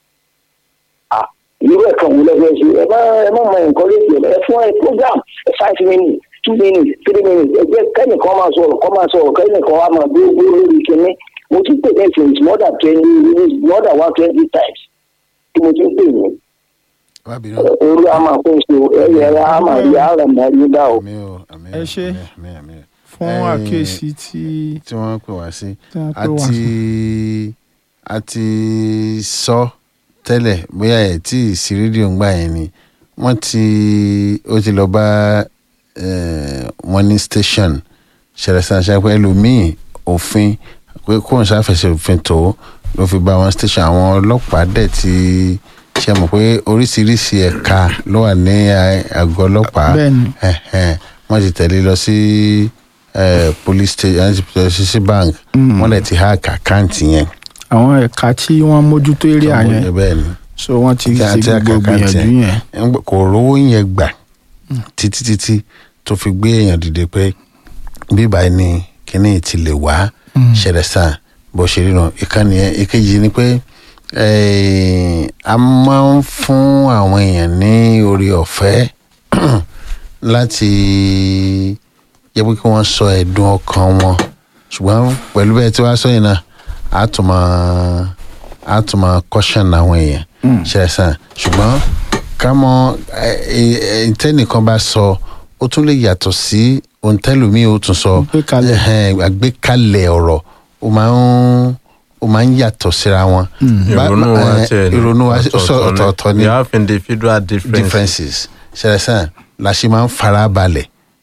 irú ẹ̀ka wo lọ́wọ́ ẹ̀ sí ẹ má ẹ má mọ nǹkan lóṣù ẹ fún ẹ program five minutes two minutes three minutes ẹ jẹ́ kẹ́nìkan máa sọ̀rọ̀ kọ́ máa sọ̀rọ̀ kẹ́nìkan wá máa gbé gbé lórí kinní mo ti pè bẹ́ẹ̀ since more than twenty more than one twenty times tí mo ti ń pè ní má bínú orí a máa kó so ẹyẹ a máa rí ara máa rí bá o. àmì o àmì Ẹ ṣé. àmì àmì fún Eh, àkíyèsí tí tí wọ́n pè wá sí tí wọ́n pè wá àti sí. àti sọ tẹ́lẹ̀ bóyá ẹ̀ tí ì sí rédíò ń gbà yẹn ni wọ́n ti ó ti lọ bá eh, wọn ní station ṣẹlẹ̀ ṣàṣà pé ẹlòmíì òfin pé kóun ṣàfẹsẹ̀ òfin tó ló fi bá wọn station àwọn ọlọ́pàá dẹ̀ ti ṣe mọ̀ pé oríṣiríṣi ẹ̀ka ló wà ní a- àgọ́ ọlọ́pàá Bẹ́ẹ̀ni. ẹ̀hẹ̀n, wọ́n ti tẹ̀lé lọ sí eh, police station àti sí bank Mm. wọ́n lè ti hack àkáǹtì yẹn àwọn ẹ̀ka tí wọ́n mójútó eré àyẹn bẹ́ẹ̀ ni so wọ́n ti Tí a- ṣe tí a gbogbo kàkà gbìyànjú tiẹ̀. yẹn. Ńgbà- kò rówó yẹn gbà títí títí tó fi gbé èèyàn dìde pé bíbá ni kíní ti lè wá ṣẹlẹ̀ sàn bó ṣe rí nù ìkànnì yẹn ìkejì ni pé eh, a máa ń fún àwọn èèyàn ní orí ọ̀fẹ́ láti jẹ́ pé kí wọ́n sọ ẹ̀dùn ọkàn wọn ṣùgbọ́n pẹ̀lú bẹ́ẹ̀ tí wàá sọ yìí náà a tún máa a tún máa caution àwọn èèyàn ṣẹlẹ̀ sàn ṣùgbọ́n ká mọ ìtẹ́nìkan bá sọ ó tún lè yàtọ̀ sí ohun tẹ́lòmíì ó tún sọ Àgbékalẹ̀. Ẹhẹ́n, àgbékalẹ̀ ọ̀rọ̀ ó máa ń ó máa ń yàtọ̀ síra wọn. Bá- ìrònú wa eh, tiẹ̀ ní ìrònú wa sọ ọ̀tọ̀ọ̀tọ̀ ni we have individual differences. differences ṣẹlẹ̀ sàn la ṣe máa ń fara balẹ̀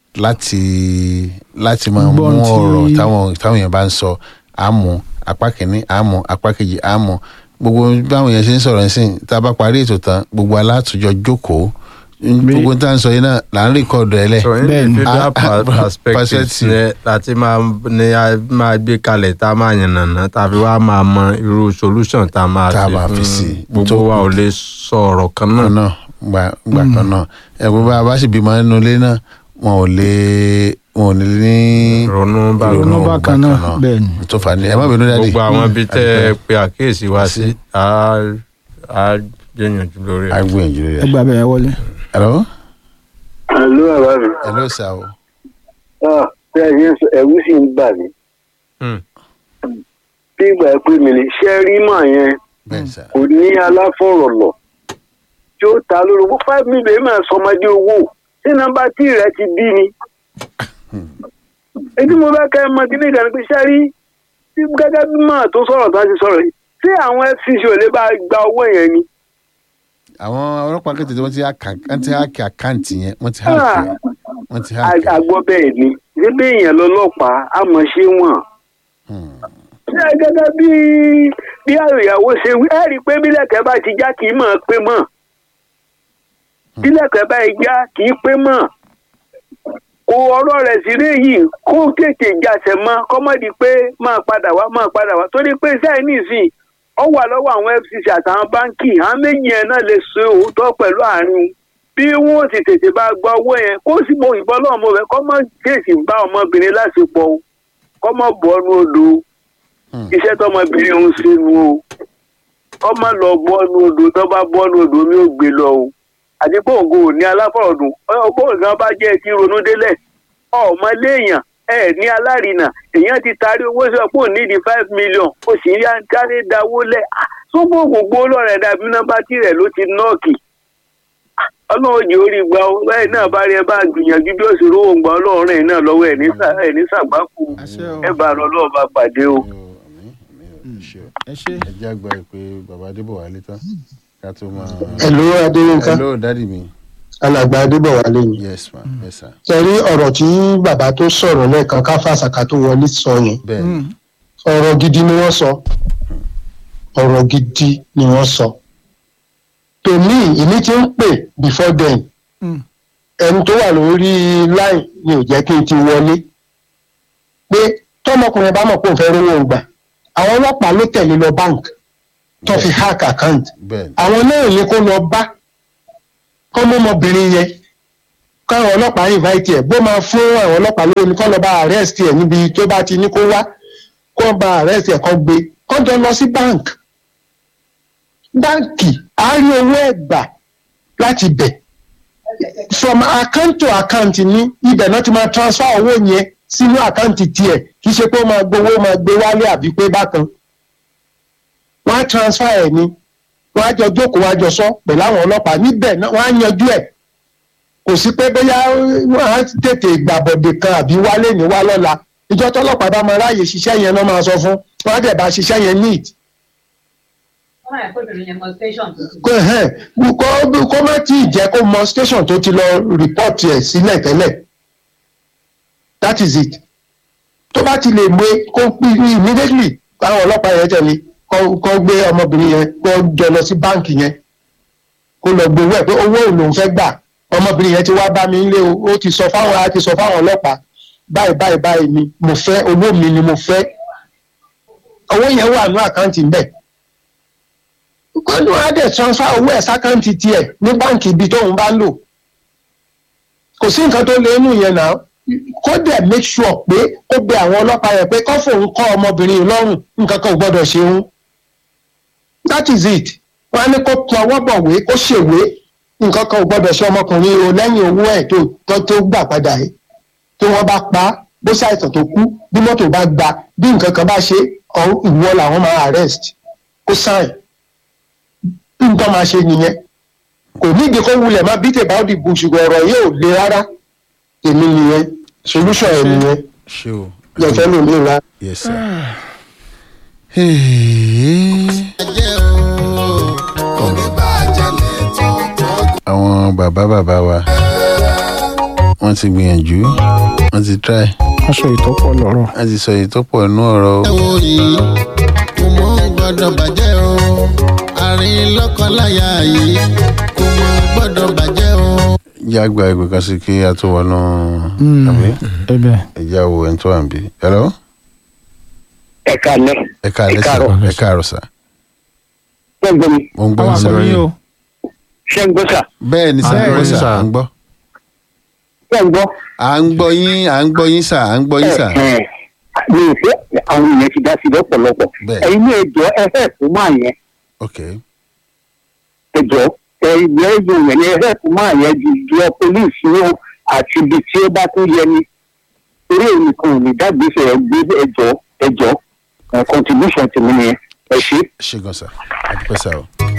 láti láti máa mú Gbọ́n tí- ọ̀rọ̀ táwọn táwọn èèyàn bá ń sọ àmú apá kìíní àmú apá kejì àmú gbogbo báwọn èèyàn ṣe ń sọ̀rọ̀ nísìn tá a bá parí ètò tán gbogbo alátùjọ jókòó gbogbo tá à ń sọ yìí náà là ń rìkọ́dù ẹ̀ lẹ̀ so Bẹ́ẹ̀ni. individual Ah, ah, per- perspectives perspective. ni láti máa ní a máa gbé kalẹ̀ tá a máa yànnàná tàbí wàá máa mọ irú solution tá a máa Tá a máa fi fi sí. fún gbogbo Tó- wa ò lè sọ ọ̀rọ̀ kan náà. kan náà gbà gbà kan náà ẹ̀gbọ́n bá a bá sì bímọ nínú ilé náà wọn ò lè wọn ò ní ní ronú bá Ronú bákan náà, bẹ́ẹ̀ ni. tó fà ní ẹ má bínú dáadé gbogbo àwọn ibi tẹ́ ẹ pe àkíyèsí wa sí á á gbìyànjú lórí a ẹ̀. gbìyànjú ẹ rẹ. gba bẹ̀rẹ̀ wọlé. hello àlọ àbá mi hello sir o ah bí a ṣe ń sọ ẹ̀rù sì ń bà mí Hmm. bí ìgbà pé mi ní ṣe rí mà yẹn bẹ́ẹ̀ sir kò ní aláfọ̀rọ̀lọ̀ tí ó ta lórí owó five million máa sọmọdé owó tí nọ́mbà tí rẹ ti bí ni. èyí mo bá kẹ́ ẹ mọ kí ní ìdáná pé ṣe rí tí gẹ́gẹ́ bí mà tó sọ̀rọ̀ tó ti sọ̀rọ̀ yìí tí àwọn fcc ò lè bá gba owó yẹn ni. àwọn ọlọ́pàá kẹtẹ tí wọ́n ti hákì wọ́n ti hákì àkáǹtì yẹn wọ́n ti hákì ẹ̀. wọ́n ti hákì ẹ̀. àgbọ̀ bẹ́ẹ̀ ni ṣé bí èèyàn lọ́lọ́pàá àmọ́ ṣé wọ́n. Hmm. ṣé gẹ́gẹ́ bí bí àròyàwó ṣe wí ẹ rí i pé bílẹ̀kẹ́ bá ti já kì í mọ̀ ọ́ pé mọ̀ bílẹ̀kẹ́ bá ti já kì í pé mọ̀ kò ọ̀rọ̀ rẹ̀ sí rí yìí kó tètè jàṣẹ̀ mọ́ kọ́mọ́dé pé máa padà wá máa padà wá torí pé sẹ́yìn nìsín ọ wà lọ́wọ́ àwọn fcc àtàwọn báńkì àwọn méjì yẹn náà lè so òótọ́ pẹ̀lú àárín bí wọ́n ti tètè bá gba owó yẹn kó sì mọ ìbọn lọ́wọ́ ọmọ rẹ̀ kọ́mọ́ tètè bá ọmọbìnrin láṣepọ̀ o kọ́mọ́ bọ́ọ̀nù odò o Hmm. iṣẹ́ tọmọbìnrin ń ṣe nu o kọ́mọ́ lọ bọ́ọ̀nù odò tó bá bọ́ọ̀nù odò mi ò gbé lọ o àti pé ògo ò ní aláfọ̀rọ̀dùn ọgbọ́n nǹkan bá jẹ́ ti ronú délẹ̀ ọmọ léèyàn ẹ ní alárinà èèyàn ti taari owó sọ pé ò ní di five million ó sì ń yá kárí dáwó lẹ̀ sógbó gbogbo lọ́rẹ̀ dàbí nọ́mbà tirẹ̀ ló ti nọ́ọ̀kì ọlọ́run jẹ́ orí gba ọ báyìí náà bá rí ẹ bá gbìyànjú bí ó sì rówó gba ọlọ́run rẹ̀ náà lọ́wọ́ ẹ̀ ní sà- ẹ̀ ní sàgbákù àṣẹ o ẹ bá lọ lọ́ọ́ bá pàdé o. Àmín, àmín, àmín, ṣé o. ẹ ṣe. ẹ jẹ́ àgbà pé bàbá adébọ̀wálé tán ká tó máa. Hello Adéyínká hello dádì mi alàgbà Adébọ̀wálé ni. yes ma yes sir Tẹ̀rí ọ̀rọ̀ tí bàbá tó sọ̀rọ̀ lẹ́ẹ̀kan káfàṣàkà tó wọlé sọ yẹn. bẹ́ẹ̀ ni. Ọ̀rọ̀ gidi ni wọ́n sọ. Ọ̀rọ̀ gidi ni wọ́n sọ. Tòmí ìní ti ń pè before then. Mm. Ẹni tó wà lórí line ni ò jẹ́ kí n ti wọlé. Pé tọ́mọkùnrin bá mọ̀ pé òun fẹ́ rówó gbà àwọn ọlọ́pàá ló tẹ̀lé lọ bank tó fi hack account bẹ́ẹ̀ àwọn náà yẹ kó lọ bá kọ́ mọ́ ọmọbìnrin yẹn káwọn ọlọ́pàá invite ẹ̀ bó máa fún àwọn ọlọ́pàá lórí kọ́ lọ bá arrest ẹ̀ níbi tó bá ti ní kó wá kó bá arrest ẹ̀ kọ́ gbé kọ́ jọ lọ sí bank báǹkì á rí owó ẹ̀ gbà láti bẹ̀ from account to account ní ibẹ̀ náà ti máa transfer owó yẹn sínú account tiẹ̀ kì í ṣe pé ó máa gbowó máa gbé wálé àbí pé bákan wọ́n á transfer ẹ̀ ni wọ́n á jọ jókòó wọ́n á jọ sọ pẹ̀lú àwọn ọlọ́pàá níbẹ̀ náà wọ́n á yanjú ẹ̀ kò sí pé bóyá wọ́n á tètè gbàbọ̀dè kan àbí wálé ní wá lọ́la ìjọ tọ́lọ́pàá bá máa ráàyè ṣiṣẹ́ yẹn náà máa sọ fún wọ́n á dẹ̀ bá ṣiṣẹ́ yẹn neat wọ́n máa kó ìbẹ̀rẹ̀ yẹn mọ station tó ti. kó ẹhẹ́n, kó kó má tí ì jẹ́ kó mọ station tó ti lọ report ẹ̀ sílẹ̀ tẹ́lẹ̀ that is it tó bá ti lè gbé kó pín immediately káwọn ọlọ́pàá yẹn tẹ̀lé kó kó gbé ọmọbìnrin yẹn kó jọ lọ sí báǹkì yẹn kó lọ gbowó ẹ̀ pé owó ò lòún fẹ́ gbà ọmọbìnrin yẹn ti wá bá mi nílé o ó ti sọ fáwọn á ti sọ fáwọn ọlọ́pàá báyìí báyìí báyìí ni mo fẹ́ owó mi ni mo fẹ́ owó yẹn wà ní àkáǹtì ń bẹ̀ kọ́ni wọ́n á dẹ̀ transfer owó ẹ̀ sákàǹtì tiẹ̀ ní báǹkì ibi tóun bá ń lò kò sí nǹkan tó lé inú yẹn náà kó dẹ̀ make sure pé kó bẹ àwọn ọlọ́pàá yẹn pé kọ́ fòun kọ́ ọmọbìnrin yìí lọ́rùn nǹkan kan ò gbọ́dọ̀ ṣe òun that is it wọ́n á ní kó tún ọwọ́ bọ̀wé kó ṣèwé nǹkan kan ò gbọ́dọ̀ ṣe ọmọkùnrin yìí o lẹ́yìn owó ẹ̀ tó tó tó gbà padà yìí tí wọ́n bá pa á bó ṣàìsàn tó kú bí mọ́tò bá gba bí nǹkan kan bá ṣe ọ- ìwọ làwọn máa arrest kó sign nǹkan máa ṣe nìyẹn kò nídìí kó wulẹ̀ má beat about the bush ṣùgbọ́n ọ̀rọ̀ yìí ò le rárá èmi nìyẹn solution ẹ̀ nìyẹn ṣé o jẹ̀fẹ́ ló lè ra. yes sir. Hey. àwọn bàbá bàbá wa wọ́n ti gbìyànjú wọ́n ti try aṣọ ìtọ́pọ̀ lọ́rọ̀ wọ́n ti sọ èyí tó pọ̀ nínú ọ̀rọ̀ o. orí kò mọ gbọdọ̀ bàjẹ́ o àárín lọ́kọláya yìí kò mọ gbọdọ̀ bàjẹ́ o. ìjà gba ìgbé kan sí kí a tó wọnú àbí ẹbẹ ìjà wo ẹni tó wà níbí. hello ẹ káalẹ́ ẹ káàlẹ́ sà ẹ káàrọ̀ sà ṣé ń gbọ́ mi mo ń gbọ́ àwọn sà àgbẹ̀ yín o ṣé ń gbọ́ sà bẹ́ẹ̀ ni sà À ń gbọ́ bẹ́ẹ̀ yín, sà sà. à ń gbọ́ ṣé ń gbọ́. à ń gbọ́ yín à ń gbọ́ yín sà à ń gbọ́ yín sà. Ẹ, ẹ, mi ò fẹ́ àwọn èèyàn ti dá sí lọ́pọ̀lọpọ̀ Bẹ́ẹ̀. ẹ̀yin ní ẹjọ́ ẹ fẹ́ fún máa yẹn ok ẹjọ́ ẹ ìgbẹ́ ẹjọ́ yẹn ní ẹ fẹ́ fún máa yẹn ju ju ọ pólíìsì ní o àti ibi tí ó bá tún yẹ ni torí èmi kan ò ní dágbèsè ẹ gbé ẹjọ́ ẹjọ́ ẹ, contribution tèmi nìyẹn ẹ ṣe. ṣe gan sà àdúpẹ́ sà o.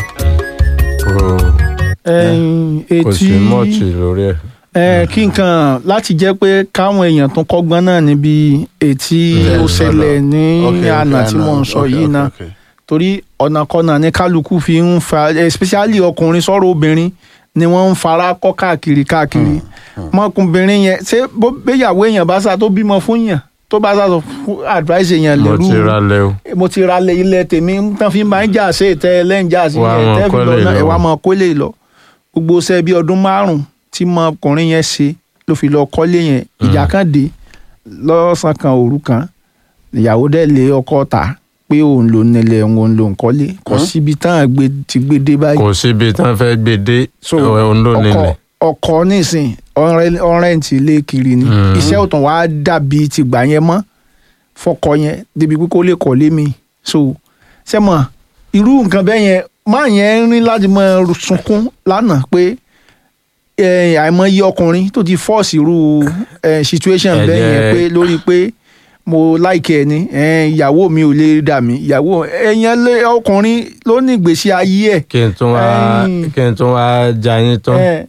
kò ẹyin kò sí etí mọ́ọ̀tì lórí ẹ̀. ẹ kí nǹkan láti jẹ́ pé káwọn èèyàn tún kọ́gbọ́n náà níbi ètí Bẹ́ẹ̀ ó ni, ṣẹlẹ̀ ní Ok, ok, àná tí àná, mò ń sọ ok, yìí ok, náà ok. torí ọ̀nà kọ́nà ní kálukú fi ń fa especially ọkùnrin sọ̀rọ̀ obìnrin ni wọ́n ń fara kọ́ káàkiri káàkiri mọ́kùnrin yẹn ṣé bó béyàwó èèyàn bá sá tó bímọ fún yàn tó bá sá sọ fún advice èèyàn mo lérú ti ra lẹ o. mo ti ra ilẹ̀ tèmi tán fi máa ń jà sí ìtẹ́ ẹlẹ́njà sí Wá yẹn máa tẹ́ fi kọ́lé lọ náà ẹ̀ lọ. wá máa kólé lọ gbogbo ṣẹ́ bí ọdún márùn-ún tí mọkùnrin yẹn ṣe ló fi lọ kọ́lé yẹn ìjà kan dé lọ́sàn kan òru kan ìyàwó dẹ̀ lé ọkọ ta pé òun ló nílẹ̀ òun ló ń kọ́lé kò síbi tán àgbẹ̀ ti gbé dé báyìí kò síbi tán fẹ́ gbé dé so òun ló ọkọ nílẹ̀. ọkọ nísìn ọrẹ- ọrẹ́ǹtì ilé kiri ni Mhm. iṣẹ́ òtún wàá dàbí tìgbà yẹn mọ́ fọkọ yẹn débi pé kó lè kọ́lé mi so sẹ́mọ̀ irú nǹkan bẹ́ẹ̀ yẹn máa yẹn rí láti mọ sunkún lánàá pé eh, àìmọye ọkùnrin tó ti fọ́ọ̀sì irú eh, situation Ẹ bẹ́ẹ̀ yẹn jẹ́- pé lórí pé mo láìkẹ́ ẹ ní eh, ìyàwó mi ò lè dà mí ìyàwó ẹ̀yàn lé ọkùnrin ló ní ìgbésí ayé ẹ̀ kí n tún wá Ẹ̀yin. kí n tún wá já yín tán. ẹ̀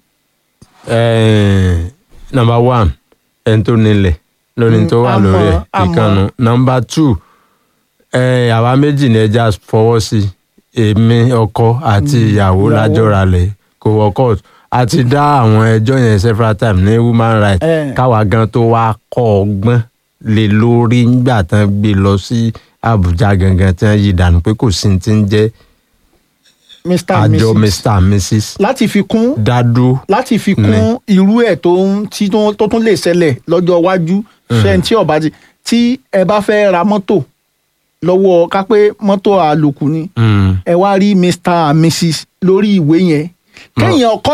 number one ẹni tó nílẹ̀ lórí Mm, tó wà àmọ́, lórí ẹ̀ àmọ́. ìkànnù number two eh, àwa méjì ní ẹja fọwọ́ sí èmi ọkọ àti ìyàwó ìyàwó. lájọra lẹ̀ kò wọ court a ti dá àwọn ẹjọ́ yẹn several times ní human rights Eh. káwa gan tó wá kọ́ ọgbọ́n lé lórí nígbà tán gbé lọ sí Àbújá gangan tí wọ́n yí dànù pé kò sí ti ń jẹ́ mr and àjọ mrs mr and mrs láti fi kún dádúró láti fi kún Ní. irú ẹ̀ tó ń tí tó tó tún lè ṣẹlẹ̀ lọ́jọ́ iwájú fẹ́ni tí ọba ti tí ẹ bá fẹ́ ra mọ́tò lọ́wọ́ kápẹ́ mọ́tò àlòkù ni Mm. ẹ wá rí mr and mrs lórí ìwé yẹn kẹ́yìn ọkọ